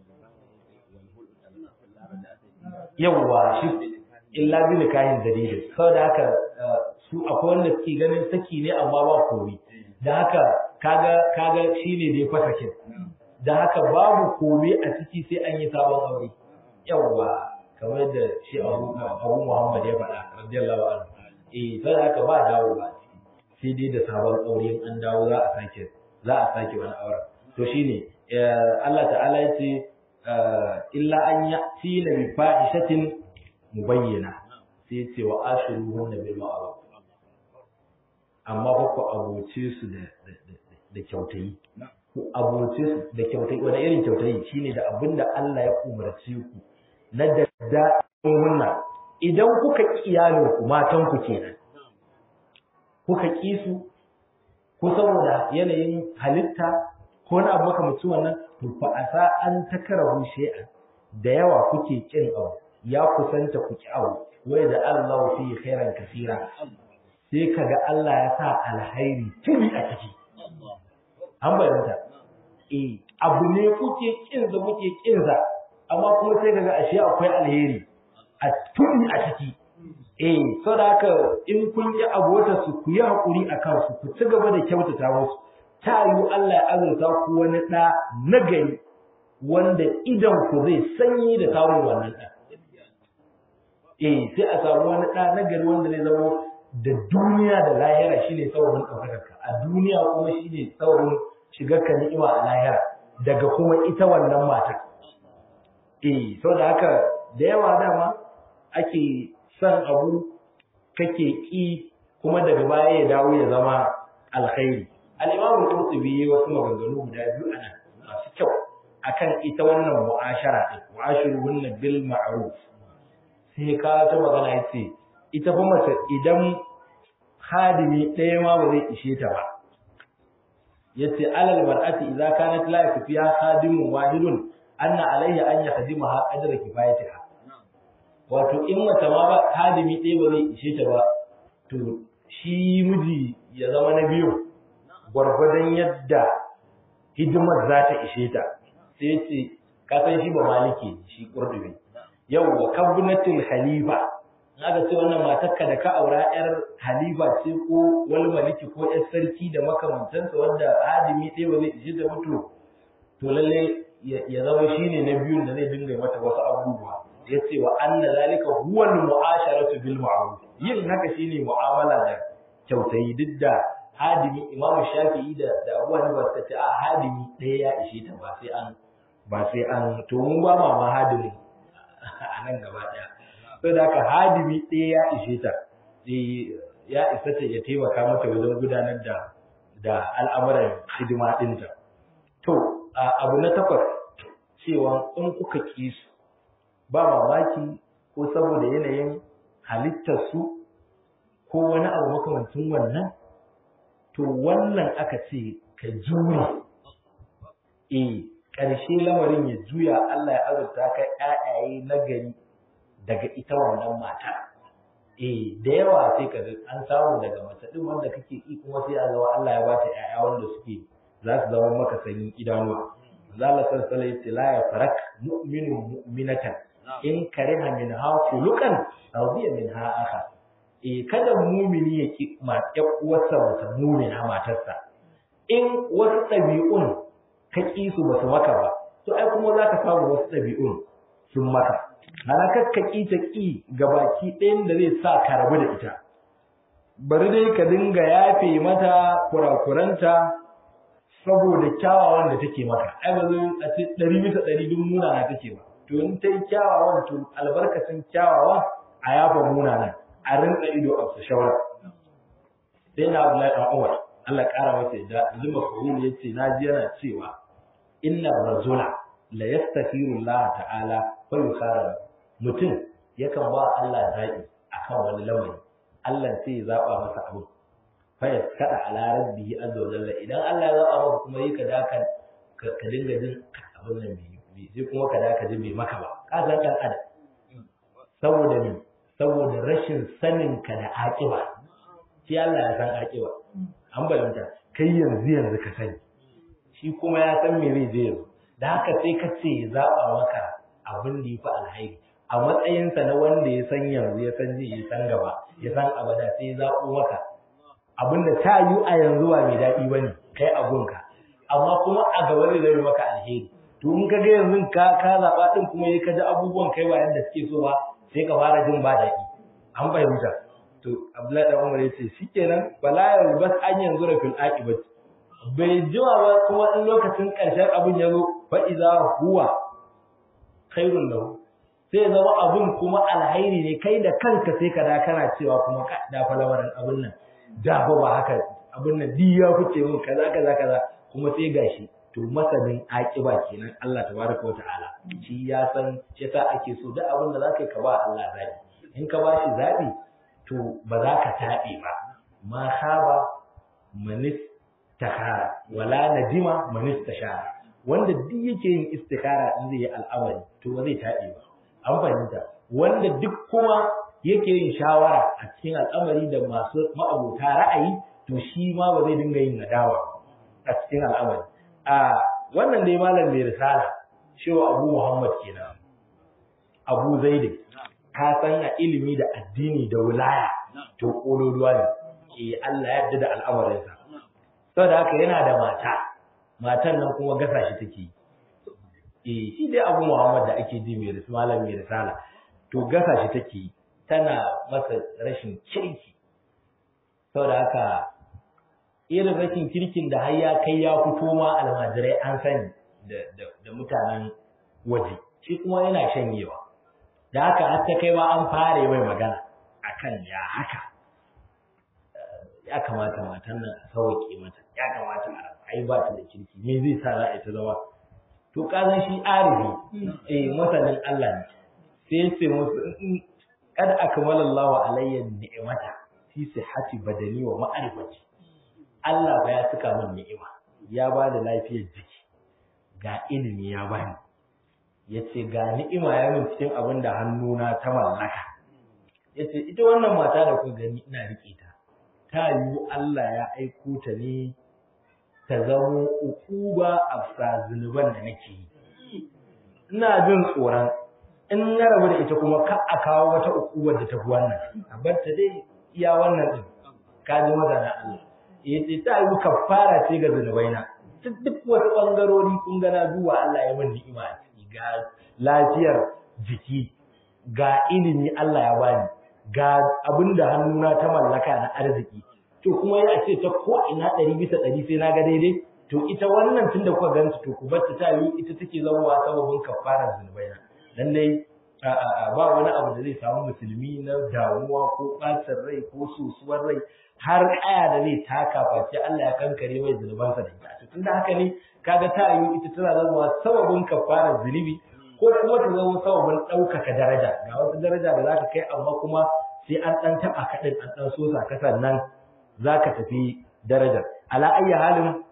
yawa shi illa bi nikahin dalilin saboda haka su akwai wanda suke ganin saki ne amma ba kori da haka kaga kaga shine dai fasakin da haka babu kome a ciki sai an yi sabon aure yawa kamar yadda shi Abu Abu Muhammad ya faɗa radiyallahu anhu eh sai haka ba dawo ba sai dai da sabon aure an dawo za a sake za a sake wani auren to shine Allah ta'ala ya ce illa an ya'tina bi fahishatin mubayyana sai ya ce wa ashiruhunna bil ma'ruf amma fa ku abuce su da da kyautayi ku abuce su da kyautayi wani irin kyautayi shine da abinda Allah ya umarce ku na dadda hunna idan kuka ki iyalin ku matan ku kenan kuka ki su ko saboda yanayin halitta ko wani abu makamacin wannan to fa asa an takarahu shay'an da yawa kuke kin abu ya kusanta ku ki abu wai da Allah fi khairan kasira sai kaga Allah ya sa alhairi tuni a ciki an bayyanta eh abu ne kuke kin za kuke kin za amma kuma sai kaga ashe akwai alheri a tuni a ciki eh so da haka in kun yi abota su ku yi hakuri a kansu ku ci gaba da kyautata musu ta yi Allah ya azurta ku wani ɗa nagari wanda idan ku zai sanyi da samun wannan ɗa eh sai a samu wani ɗa nagari wanda zai zama da duniya da lahira shine saurin ɗaukakarka a duniya kuma shine saurin shigarka ni'ima a lahira daga kuma ita wannan matar eh saboda haka da yawa dama ake son abu kake ki kuma daga baya ya dawo ya zama alkhairi al-imam al-qurtubi wasu maganganu guda biyu ana masu kyau akan ita wannan mu'ashara din mu'ashiruhunna bil ma'ruf sai ka ta magana yace ita fa mace idan hadimi ɗaya ma ba zai ishe ta ba yace alal mar'ati idza kanat la yakfiha khadimun wahidun anna alayha an yakhdimaha qadra kifayatiha wato in mace ma ba hadimi ɗaya ba zai ishe ta ba to shi miji ya zama na biyu gwargwadon yadda hidimar za ta ishe ta sai ce ka san shi ba maliki shi kurdubi yau wa kabnatul halifa aka ce wannan matarka da ka aura yar halifa ce ko wal maliki ko yar sarki da makamantansa wanda hadimi ɗaya ba zai ishe ta mutu to lalle ya zama shine na biyun da zai dinga mata wasu abubuwa ya ce wa anna zalika huwa al-mu'asharatu bil ma'ruf yin haka shine mu'amala da kyautayi duk da hadimi imamu shafi'i da da abu hanifa suka ce a hadimi ɗaya ya ishe ta ba sai an ba sai an to mun ba ma ma hadimi a nan gaba ɗaya sai da haka hadimi ɗaya ya ishe ta ya isa ta ya taimaka mata wajen gudanar da da al'amuran hidima ɗinta to abu na takwas cewa in kuka ƙi su ba mamaki ko saboda yanayin halittarsu ko wani abu makamancin wannan to wannan aka ce ka jure e ƙarshe lamarin ya juya Allah ya azurta ka ƴaƴaye na gari daga ita wannan mata e da yawa sai ka an samu daga mace din wanda kake ki kuma sai a zama Allah ya ba ta ƴaƴa wanda suke za su zama maka sanin idanuwa Allah sallallahu alaihi wasallam la yafarak mu'minu mu'minatan in kariha min ha khuluqan radiya min ha akha eh kada mumini ya ki ma uwarsa wata mumina matarsa in wasu ɗabi'un ka ƙi su ba su maka ba to ai kuma za ka samu wasu ɗabi'un sun maka ana ka ƙi ta ƙi gabaki ɗayan da zai sa ka rabu da ita bari dai ka dinga yafe mata kurakuranta saboda kyawawan da take maka ai ba zai a ce ɗari bisa ɗari duk munana take ba to in ta yi kyawawan to albarkacin kyawawan a yafa munana a rinka ido a su shawara sai na Abdullahi dan Umar Allah ƙara masa yadda Zuma Fahul yace na ji yana cewa inna rajula la yastaghfiru Allah ta'ala fa yukhara mutum yakan ba Allah zaɓi akan wani lamari Allah sai ya zaba masa abu fa ya kada ala rabbihi azza wa jalla idan Allah ya zaba maka kuma yi ka daka ka dinga jin abin nan bi sai kuma ka daka ji bai maka ba ka san dan adam saboda me saboda rashin sanin ka da aƙiba shi Allah ya san aƙiba an bayyana kai yanzu yanzu ka sani shi kuma ya san me zai je yanzu da haka sai ka ce ya zaba maka abin da ya fi alhairi a matsayinsa na wanda ya san yanzu ya san ji ya san gaba ya san abada sai ya zaɓo maka abin da ta yi a yanzu ba mai daɗi ba ne kai abunka amma kuma a gaba zai zama maka alheri to in ka ga yanzu ka ka zaɓa ɗin kuma ya ka ji abubuwan kai ba yadda suke so ba sai ka fara jin ba daɗi an fahimta to Abdullahi dan Umar yace shikenan bala ya bas an yanzu da fil aqibat bai jima ba kuma in lokacin karshen abin ya zo fa iza huwa khairun lahu sai zama abin kuma alhairi ne kai da kanka sai ka da kana cewa kuma ka da fa lamarin abin nan da fa ba haka abin nan di ya fice min kaza kaza kaza kuma sai gashi to masanin aqiba kenan Allah tabaraka wa ta'ala shi ya san shi yasa ake so duk abin da zaka yi ka ba Allah zabi in ka bashi zabi to ba za ka taɓe ba ma khaba manis tahara wala nadima manis tashara wanda duk yake yin istikhara in zai yi al'amari to ba zai taɓe ba an fahimta wanda duk kuma yake yin shawara a cikin al'amari da masu ma'abota ra'ayi to shi ma ba zai dinga yin nadawa a cikin al'amari a wannan dai malam mai risala shewa abu muhammad kenan abu zaidi ka san a ilimi da addini da wilaya to kololuwa ne eh Allah ya yarda da al'amarinsa saboda haka yana da mata matan nan kuma gasa shi take eh shi dai Abu Muhammad da ake ji mai risala malam mai risala to gasa shi take tana masa rashin kirki saboda haka irin rashin kirkin da har ya kai ya fito ma almajirai an sani da mutanen waje shi kuma yana shanyewa da haka har ta kai ma an fara mai magana akan ya haka ya kamata matan nan a sauke mata ya kamata a yi ba ta da kirki me zai sa za a ta zama to kazan shi arifi eh masanin Allah ne sai sai musu kad akmala Allahu alayya ni'mata fi sihhati badani wa ma'rifati Allah ba ya cika min ni'ima ya ba da lafiyar jiki ga ilimi ya bani yace ga ni'ima ya min cikin abin da hannuna ta mallaka yace ita wannan mata da ku gani ina rike ta ta yiwu Allah ya aiko ta ne ta zamo ukuba a zunuban da nake yi ina jin tsoron in na rabu da ita kuma ka a kawo wata ukubar da ta fi wannan a bar ta dai iya wannan din ka ji mazana Allah yace ta yi kafara ce ga zunubaina duk duk wasu bangarori kun gana duwa Allah ya min ni'ima a ciki ga lafiyar jiki ga ilimi Allah ya bani ga abinda hannuna ta mallaka na arziki to kuma ya ce ta ko ina ɗari bisa ɗari sai na ga daidai to ita wannan tunda kuka ganta to ku bar ta yi ita take zama sababin kafarar zunubaina lallai ba wani abu da zai samu musulmi na damuwa ko ɓacin rai ko sosuwar rai har aya da zai taka face Allah ya kankare mai zunubansa da ita to tunda haka ne kaga ta yi ita tana zama sababin kafarar zunubi ko kuma ta zama sababin ɗaukaka daraja ga wata daraja da za ka kai amma kuma sai an ɗan taɓa kaɗin an ɗan sosa ka sannan za ka tafi darajar ala ayyi halin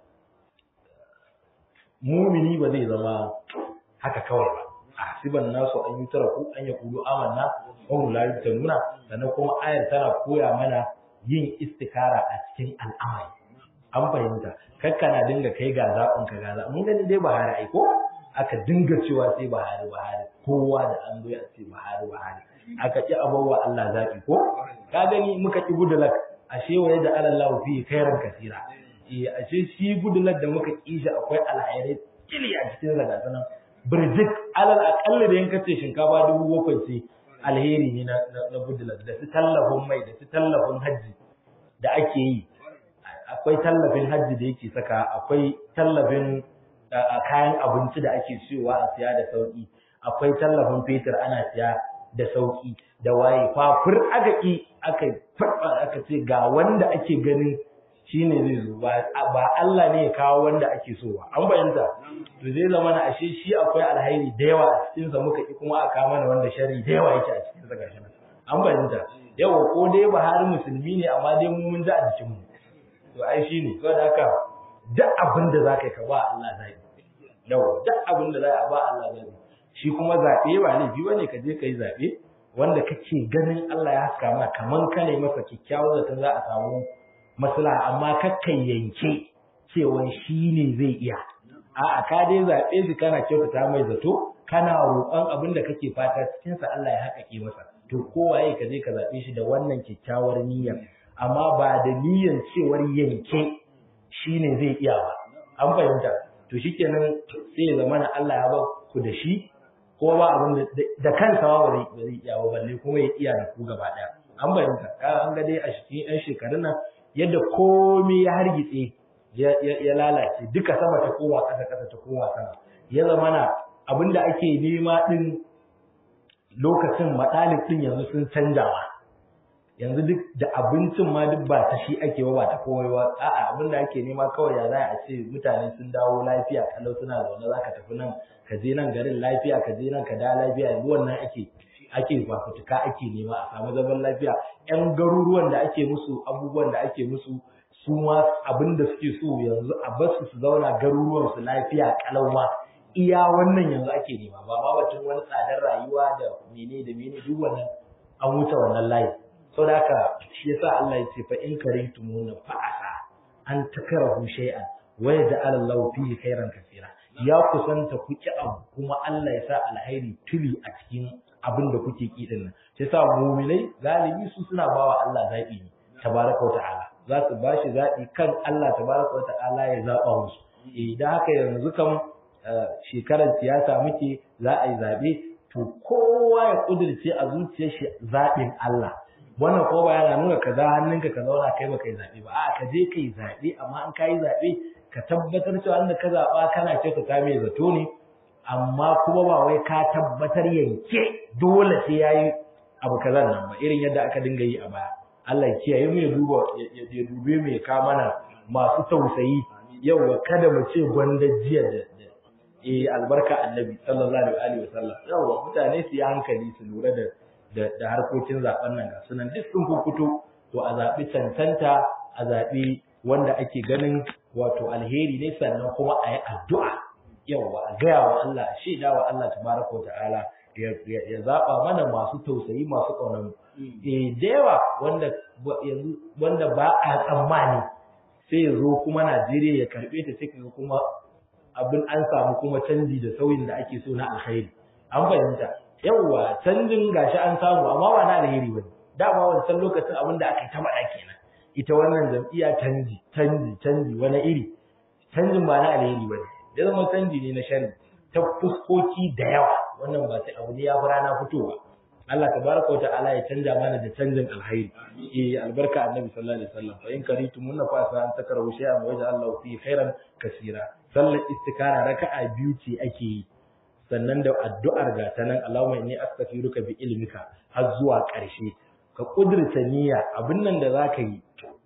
mumini ba zai zama haka kawai ba hasiban nasu an yi tara ku an ya kulu amanna wa hum la nuna sannan kuma ayar tana koya mana yin istikara a cikin al'amari an fahimta kakka na dinga kai ga zaɓin ka ga zaɓin mun gani dai Buhari ai ko aka dinga cewa sai Buhari Buhari kowa da an zo ya ce Buhari Buhari aka ki abawa Allah zaɓi ko ka gani muka ki gudulak ashe waye da Allah fi khairan kasira eh ashe shi gudulak da muka kishi akwai alhairai kili a cikin zaga sanan birjik alal akalli da yanka ce shinkafa dubu bakwai ce alheri ne na na gudulak da su tallafin mai da su tallafin hajji da ake yi akwai tallafin hajji da yake saka akwai tallafin kayan abinci da ake siyowa a siya da sauki akwai tallafin fetur ana siya da sauki da waye fafur aka ki aka farba aka ce ga wanda ake ganin shine zai zo ba Allah ne ya kawo wanda ake so ba an bayanta to zai zama na ashe shi akwai alhairi da yawa a cikin sa muka ki kuma aka mana wanda sharri da yawa yake a cikin sa gashi an bayanta yawa ko dai Buhari musulmi ne amma dai mu mun ji a jikin mu to ai shine saboda haka duk abin da zaka yi ka ba Allah zai yawa duk abin da za a ba Allah zai shi kuma zaɓe ba laifi ba ne ka je ka yi zaɓe wanda kake ganin Allah ya haska ma kaman ka ne masa kyakkyawar zaton za a samu maslaha amma kakkan yanke cewa shi ne zai iya a'a ka dai zaɓe shi kana kyautata mai zato kana roƙon abin da kake fata cikin sa Allah ya haƙaƙe masa to kowaye ka je ka zaɓe shi da wannan kyakkyawar niyyar amma ba da niyyar cewar yanke shi ne zai iya ba an fahimta to shikenan sai ya zamana Allah ya ba ku da shi ko ba abin da kansa ma ba zai iya ba balle kuma ya iya da ku gaba daya an bayyana ka an ga dai a cikin yan shekarun nan yadda komai ya hargitse ya lalace duka sama ta koma ƙasa ƙasa ta koma sama ya zama na abin da ake nema din lokacin matsalin din yanzu sun canjawa yanzu duk da abincin ma duk ba ta shi ake ba ba ta komai ba a'a abin da ake nema kawai ya za a ce mutane sun dawo lafiya kalau suna zaune za ka tafi nan ka je nan garin lafiya ka je nan ka da lafiya yanzu wannan ake ake fafutuka ake nema a samu zaman lafiya yan garuruwan da ake musu abubuwan da ake musu su ma abin da suke so yanzu a basu su zauna garuruwan su lafiya kalau ma iya wannan yanzu ake nema ba ma batun wani tsadar rayuwa da mene da mene duk wannan an wuce wannan layi sau da haka shi yasa Allah ya ce fa in karintumuna fa asa an takrahu shay'an wa yaj'al Allahu fihi khairan kaseera ya kusanta ku ki abu kuma Allah ya sa alhairi tuli a cikin abin da kuke ki din nan sai sa mu'minai galibi su suna bawa Allah zabi ne tabaraka ta'ala za su bashi zabi kan Allah tabaraka ta'ala ya zaba musu idan haka yanzu kan shekarar siyasa muke za a yi zabe to kowa ya kudirce a zuciyar shi zaɓin Allah wannan ko ba yana nuna ka za hannunka ka zauna kai ba kai zaɓe ba a ka je kai zaɓe amma an ka yi zaɓe ka tabbatar cewa inda ka zaɓa kana ce ka mai zato ne amma kuma ba wai ka tabbatar yanke dole sai ya yi abu kazan nan ba irin yadda aka dinga yi a baya Allah ya kiyaye mu ya duba ya dube mu ya ka mana masu tausayi yau kada mu ce gwanda jiya da eh albarka annabi sallallahu alaihi wa sallam yawa mutane su yi hankali su lura da da harkokin zaben nan ga sunan duk sun fito to a zabi cancanta a zabi wanda ake ganin wato alheri ne sannan kuma a yi addu'a yawa a gaya wa Allah a shaida wa Allah tabaraka wa ta'ala ya zaba mana masu tausayi masu ƙaunar eh da yawa wanda yanzu wanda ba a tsammani sai ya zo kuma Najeriya ya karbe ta sai kuma abin an samu kuma canji da sauyin da ake so na alkhairi an fahimta yawa canjin gashi an samu amma ba na alheri bane dama wancan lokacin abin da aka yi ta faɗa kenan ita wannan jam'iyya canji canji canji wani iri canjin ba na alheri bane ya zama canji ne na shan ta fuskoki da yawa wannan ba sai abu ne ya fi rana fitowa Allah tabaraka wa ta'ala ya canja mana da canjin alkhairi eh albarka annabi sallallahu alaihi wasallam fa in karitum munna fa sa an takarahu shay'an wa ja'al lahu fi khairan kaseera sallar istikara raka'a biyu ce ake yi sannan da addu'ar ga ta nan Allahumma inni astaghfiruka bi ilmika har zuwa ƙarshe ka kudurta niyya abin nan da zaka yi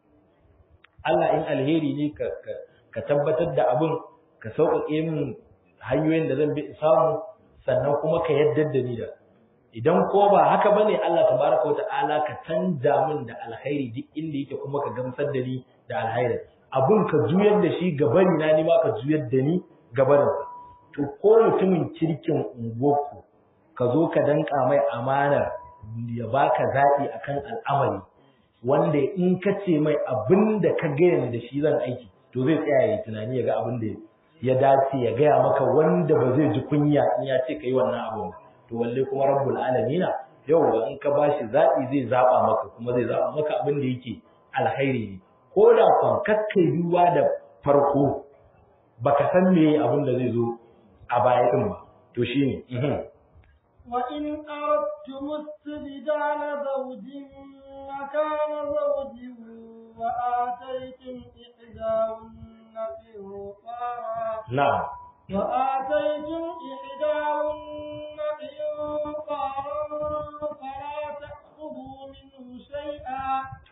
Allah in alheri ne ka ka tabbatar da abin ka sauƙaƙe min hanyoyin da zan bi samu sannan kuma ka yaddar da ni da idan ko ba haka bane Allah tabaraka wata'ala ka canja min da alkhairi duk inda yake kuma ka gamsar da ni da alkhairi abun ka juyar da shi gabani na ni ma ka juyar da ni gabanin to ko mutumin kirkin unguwarku ka zo ka danka mai amanar ya baka zaɓi akan al'amari wanda in ka ce mai abin da ka gaya da shi zan aiki to zai tsaya ya tunani ya ga abin da ya dace ya gaya maka wanda ba zai ji kunya in ya ce ka yi wannan abin to walle kuma rabbul alamina yau ga in ka bashi zaɓi zai zaɓa maka kuma zai zaɓa maka abin da yake alkhairi ne ko da kwan kakkai duba da farko baka san me abin da zai zo a baya din ba to shine وإن أردتم استبدال زوج مكان زوج وآتيتم إحداهن قنطارا نعم وآتيتم إحداهن قنطارا فلا تأخذوا منه شيئا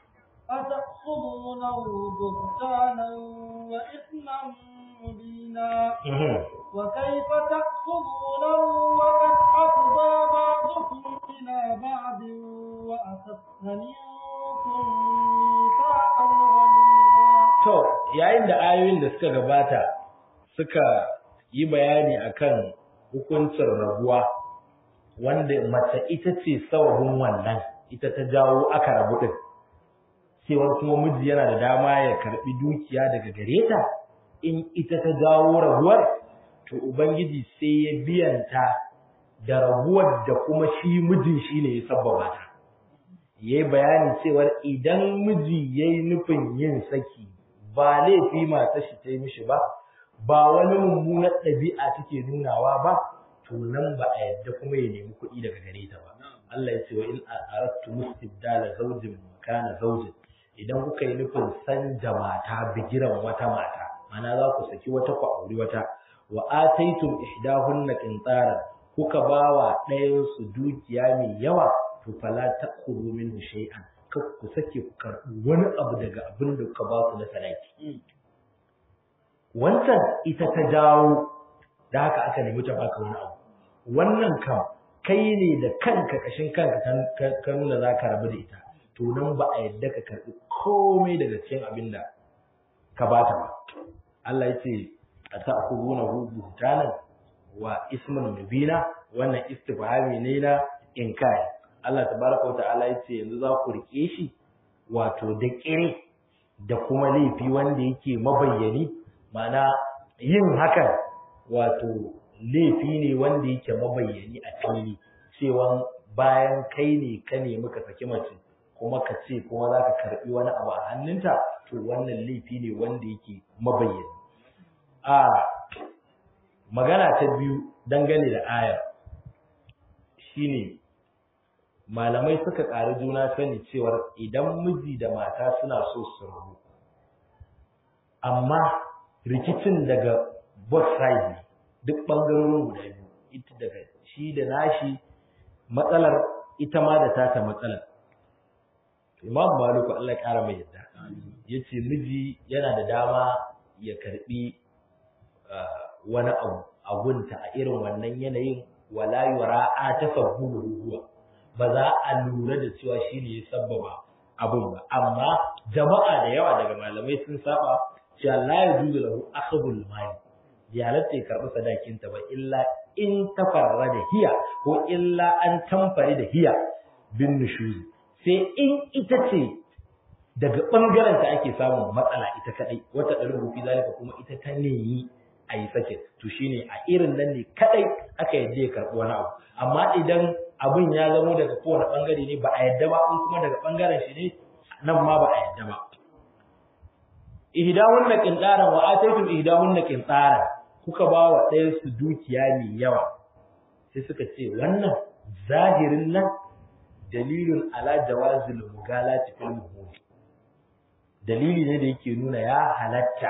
أتأخذونه بهتانا وإثما مبينا وكيف تأخذونه وقد أفضى بعضكم إلى بعض وأخذت منكم ميثاقا غليظا To, yayin da ayoyin da suka gabata suka yi bayani akan hukuncin rabuwa wanda mace ita ce sababin wannan ita ta jawo aka rabu din cewa kuma miji yana da dama ya karbi dukiya daga gare ta in ita ta jawo rabuwar to ubangiji sai ya biyanta da rabuwar da kuma shi mijin shi ne ya sabbaba ta yayi bayanin cewa idan miji yayi nufin yin saki ba laifi matar shi ta yi mishi ba ba wani mummunar ɗabi'a take nunawa ba to nan ba a yadda kuma ya nemi kuɗi daga gare ta ba Allah ya ce wa in aradtu mustibdala zawjin kana zawjin idan kuka yi nufin sanja mata bigiran wata mata mana za ku saki wata ku auri wata wa ataitum ihdahunna qintaran kuka bawa ɗayan su dukiya mai yawa to fala ta'khudhu minhu shay'an kar ku sake ku karɓi wani abu daga abin da kuka ba su na sadaki wancan ita ta jawo da haka aka nemi ta baka wani abu wannan kam kai ne da kanka kashin kanka ka nuna za ka rabu da ita to nan ba a yadda ka karɓi komai daga cikin abin da ka ba ta ba Allah ya ce a ta'khuduna hu buhtanan wa isman mubina wannan istifhami ne na inkari Allah tabaraka wa ta'ala ya ce yanzu za ku rike shi wato da kire da kuma laifi wanda yake mabayyani mana yin hakan wato laifi ne wanda yake mabayyani a fili cewa bayan kai ne ka nemi ka saki mace kuma ka ce kuma za ka karɓi wani abu a hannunta to wannan laifi ne wanda yake mabayyana a magana ta biyu dangane da ayar shine malamai suka ƙari juna sani cewar idan miji da mata suna so su rabu amma rikicin daga both sides ne duk ɓangarorin guda biyu ita daga shi da nashi matsalar ita ma da tata matsalar imam maliku Allah ya ƙara mai yadda ya ce miji yana da dama ya karɓi wani abu abunta a irin wannan yanayin wala yura a tasabbuhu huwa ba za a lura da cewa shi ne ya sabbaba abun ba amma jama'a da yawa daga malamai sun saba cewa la yajuzu lahu akhdhul mali ya halatta ya karɓi sadakinta ba illa in tafarra da hiya ko illa an tamfari da hiya bin nushuzi sai in ita ce daga ɓangaren ta ake samun matsala ita kaɗai wata ɗarin rufi zalika kuma ita ta nemi a yi sake to shine a irin nan ne kaɗai aka yadda ya karɓi wani abu amma idan abin ya zamo daga kowane ɓangare ne ba a yadda ba in kuma daga ɓangaren shi ne nan ma ba a yadda ba ihdahunna qintaran wa ataytum ihdahunna qintaran kuka ba wa ɗayan su dukiya mai yawa sai suka ce wannan zahirin nan dalilin ala jawazil mugalati fil muhuri dalili ne da yake nuna ya halatta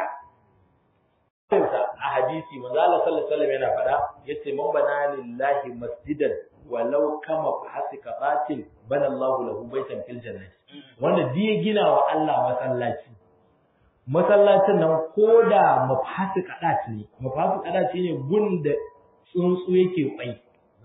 a hadisi manzo Allah sallallahu alaihi wasallam yana faɗa yace man bana lillahi masjidan walau kama hasika qatil bana Allahu lahu baitan fil jannati wanda diya gina wa Allah masallaci masallacin nan koda mafasi kadat ne mafasi kadat ne gunda tsuntsu yake kwai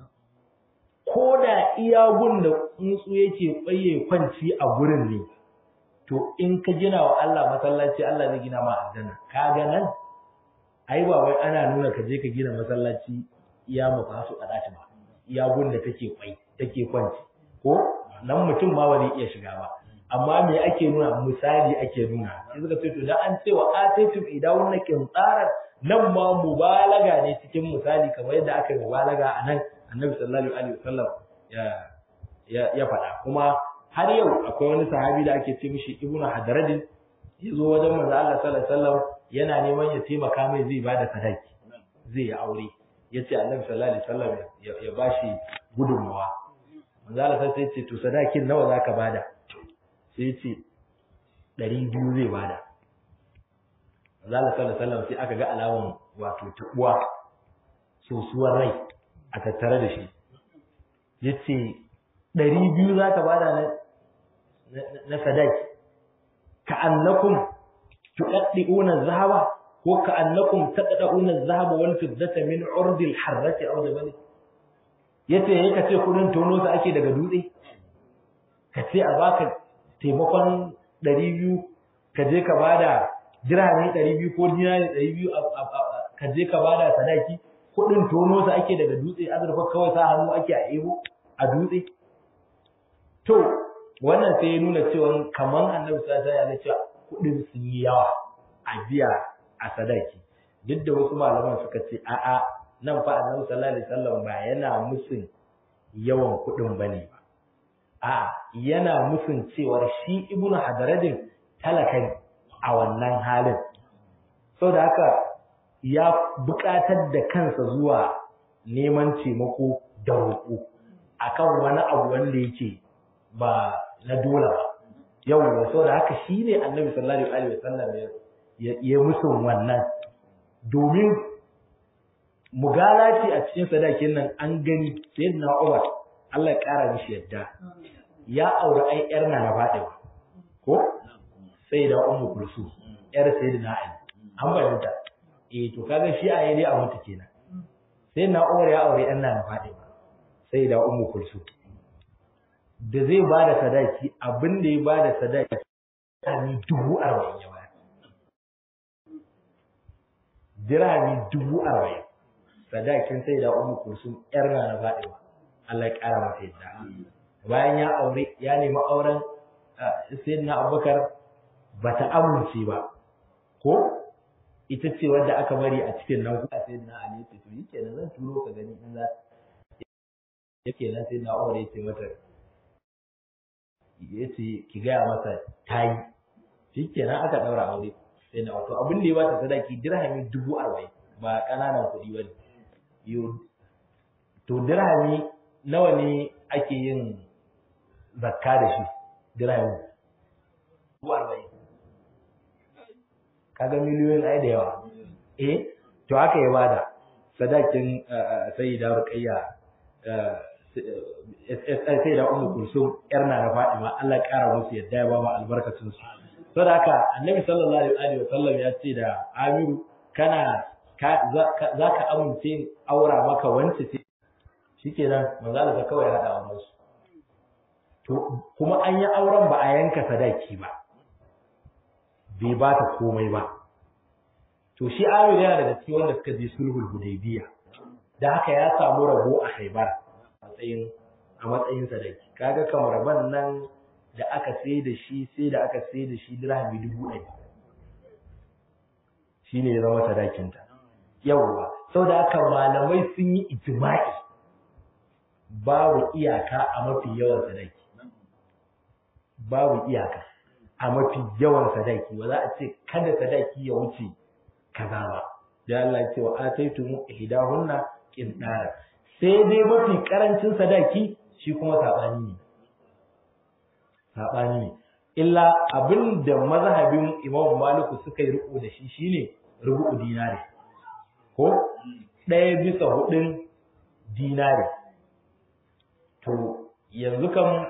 ko da iya gun da tsuntsu yake tsaye kwanci a gurin ne to in ka gina wa Allah masallaci Allah zai gina ma aljanna kaga nan ai ba wai ana nuna ka je ka gina masallaci iya mafasu a dace ba iya gun da take kwai take kwanci ko nan mutum ma ba zai iya shiga ba amma me ake nuna misali ake nuna sai suka ce to dan an ce wa ataytum idawun nakin tsara nan ma mubalaga ne cikin misali kamar yadda aka yi mubalaga a nan annabi sallallahu alaihi wasallam ya ya ya faɗa kuma har yau akwai wani sahabi da ake ce mishi ibnu hadaradin ya zo wajen manzo Allah sallallahu alaihi wasallam yana neman ya taimaka mai zai bada sadaki zai yi aure ya ce annabi sallallahu alaihi wasallam ya bashi gudunmawa manzo Allah sai ya ce to sadakin nawa zaka bada sai ya ce ɗari biyu zai bada manzo Allah sallallahu alaihi wasallam sai aka ga alaman wato tabuwa sosuwar rai a tattare da shi ya ce ɗari biyu za ka bada na sadaki ka annakum tuɗaɗɗi'una zahaba ko ka annakum taɗaɗɗi'una zahaba wal fiddata min urdil harrati aw da bane yace yayi ka ce kudin tono su ake daga dutse ka ce a baka taimakon ɗari biyu ka je ka bada dirhami ɗari biyu ko dinari ɗari biyu ka je ka bada sadaki kuɗin tono su ake daga dutse azurfa kawai sa hannu ake a ebo a dutse to wannan sai ya nuna cewa kaman annabi sallallahu alaihi wasallam ya cewa kuɗin sun yi yawa a biya a sadaki duk da wasu malaman suka ce a'a nan fa annabi sallallahu alaihi wasallam ba yana musun yawan kuɗin bane ba a'a yana musun cewar shi ibnu hadaradin talaka ne a wannan halin saboda haka ya buƙatar da kansa zuwa neman taimako da roƙo akan wani abu wanda yake ba na dole ba yau da saboda haka shine annabi sallallahu alaihi wasallam ya ya musun wannan domin mugalati a cikin sadakin nan an gani sayyidina Umar Allah ya kara mishi yadda ya aure ai yar na na Fatima ko sai da Ummu Kulsum yar sayyidina Ali an bayyana eh to kaga shi a yayi a mutu kenan sayyidina Umar ya aure yar na na Fatima sai da Ummu Kulsum da zai ba da sadaki abin da ya ba da sadaki dirhami dubu arba'in ya bayar dirhami dubu arba'in sadakin sai da umu kursun yar na na faɗiwa Allah ya ƙara masa yadda bayan ya aure ya nemi auren sayyidina abubakar ba ta amince ba ko ita ce wadda aka bari a cikin nan kuma sayyidina ali ya ce to yi kenan zan turo ka gani in za yake nan sai na Umar ya ce mata ya ce ki gaya masa tayi shikenan aka daura aure sai na wato abin da ya bata sadaki dirhami dubu arba'in ba ƙananan kuɗi ba ne to dirhami nawa ne ake yin zakka da shi dirhami dubu arba'in kaga miliyoyin ai da yawa eh to haka ya bada sadakin sai da ruqayya sai da ummu kulsum yar na da fadima Allah ya kara musu yadda ya ba mu albarkacin su saboda haka annabi sallallahu alaihi wa sallam ya ce da amiru kana za ka amince aura maka wance ce shikenan manzo Allah kawai ya hada wa su to kuma an yi auren ba a yanka sadaki ba bai ba ta komai ba to shi amiru yana daga cikin wanda suka je sulhul hudaybiya da haka ya samu rabo a haibar matsayin a matsayin sadaki kaga kamar ban nan da aka sai da shi sai da aka sai da shi dirhami dubu ɗari shi ne ya zama sadakinta yawwa sau da aka malamai sun yi ijma'i babu iyaka a mafi yawan sadaki babu iyaka a mafi yawan sadaki ba za a ce kada sadaki ya wuce kaza ba da Allah ce wa ataitu ihdahunna qintara sai dai mafi karancin sadaki shi kuma sabani ne sabani ne illa abinda mazhabin Imam Maliku suka yi riko da shi shine rubu'u dinari ko ɗaya bisa hudun dinari to yanzu kam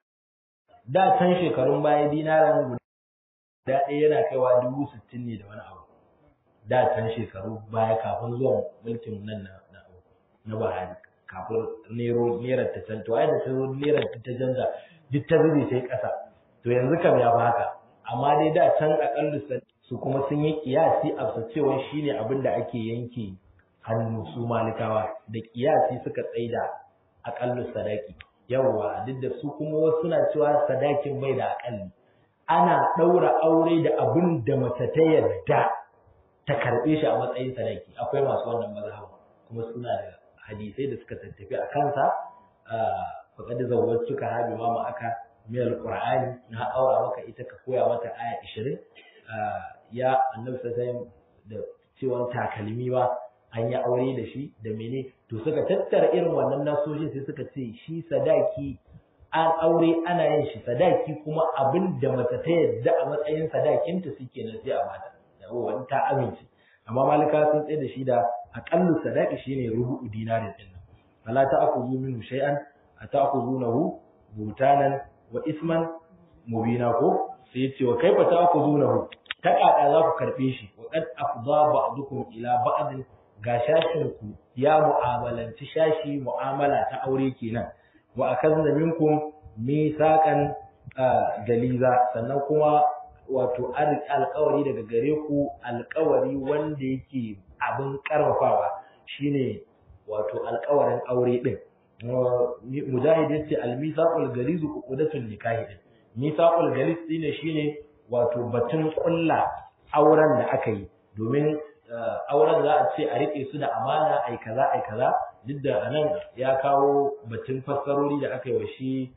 da can shekarun baya dinaran guda ɗaya yana kaiwa dubu sittin ne da wani abu da can shekaru baya kafin zuwan mulkin nan na na Buhari kafin nero nerar ta canto ai da taro nerar ta canza duk ta zube sai ƙasa to yanzu kam ya haka amma dai da can akallu su kuma sun yi kiyasi a cewa shine abin da ake yanke hannu su malikawa da kiyasi suka tsaida akallu sadaki yawwa duk da su kuma wasu suna cewa sadakin bai da akalli ana ɗaura aure da abin da mace ta yarda ta karɓe shi a matsayin sadaki akwai masu wannan mazhab kuma suna da hadisai da suka tattafi a kansa faqad zawwajtuka ha bima ma aka min alqur'ani na aura maka ita ka koya mata aya 20 ya annabi sallallahu da cewa takalmi ba an yi aure da shi da mene to suka tattara irin wannan nasoshin sai suka ce shi sadaki an aure ana yin shi sadaki kuma abin da mace ta yadda a matsayin sadakinta suke na sai a mata yawa ta amince amma malika sun tsaye da shi da aqallu sadaqi shine rubu'u dinarin din nan fala ta'khudhu minhu shay'an ata'khudhunahu butanan wa isman mubina ko sai yace wa kaifa ta'khudhunahu ta kada za ku karbe shi wa qad afdha ba'dukum ila ba'd ga shashin ku ya mu'amalanci shashi mu'amala ta aure kenan wa akazna minkum misaqan galiza sannan kuma wato alƙawari daga gare ku alƙawari wanda yake abin ƙarfafawa shine wato alƙawarin aure din mujahid yace al-misaqul galiz uqdatun nikahi din misaqul galiz shine shine wato batun ƙulla auren da aka yi domin auren za a ce a rike su da amana ai kaza ai kaza duk da anan ya kawo batun fassarori da aka yi wa shi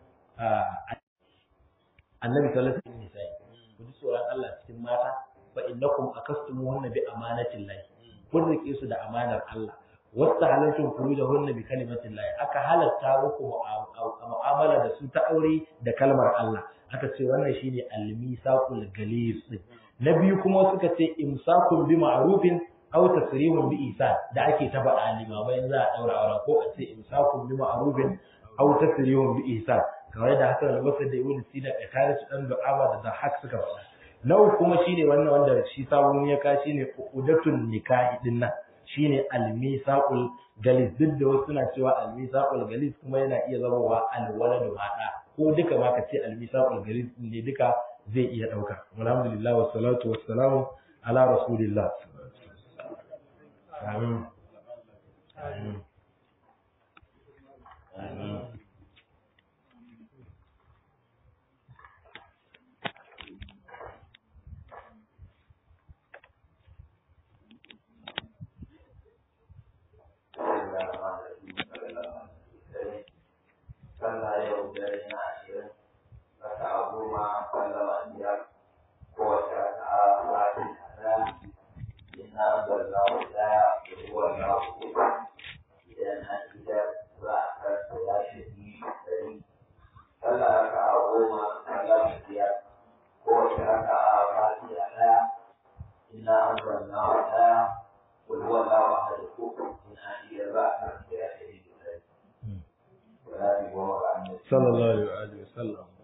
annabi sallallahu alaihi wasallam ku ji tsoron Allah cikin mata fa innakum akastumuhunna bi amanatin lahi kun rike su da amanar Allah wasta halaltum furujahunna bi kalimatin lahi aka halatta muku mu'amala da su ta aure da kalmar Allah aka ce wannan shine al-misaqul galis na biyu kuma suka ce imsakun bi ma'rufin aw tasrihun bi ihsan da ake ta faɗa limamai za a daura aure ko a ce imsakun bi ma'rufin aw tasrihun bi ihsan kamar da Hassan al-Basri da Ibn Sina da kare su dan du'ama da da hak suka faɗa na uku kuma shine wannan wanda shi sabon ya ka shine udatun nikahi din nan shine al-misaqul galis duk da wasu suna cewa al-misaqul galis kuma yana iya zama wa al-waladu mata ko duka ma ka ce al-misaqul galis ne duka zai iya dauka alhamdulillah wassalatu wassalamu ala rasulillah amin amin amin إنا أنزلنا على قل هو الله أحد الكفر إن آتي البعث يا شهيد ولا في وما عن sallallahu alaihi wa sallam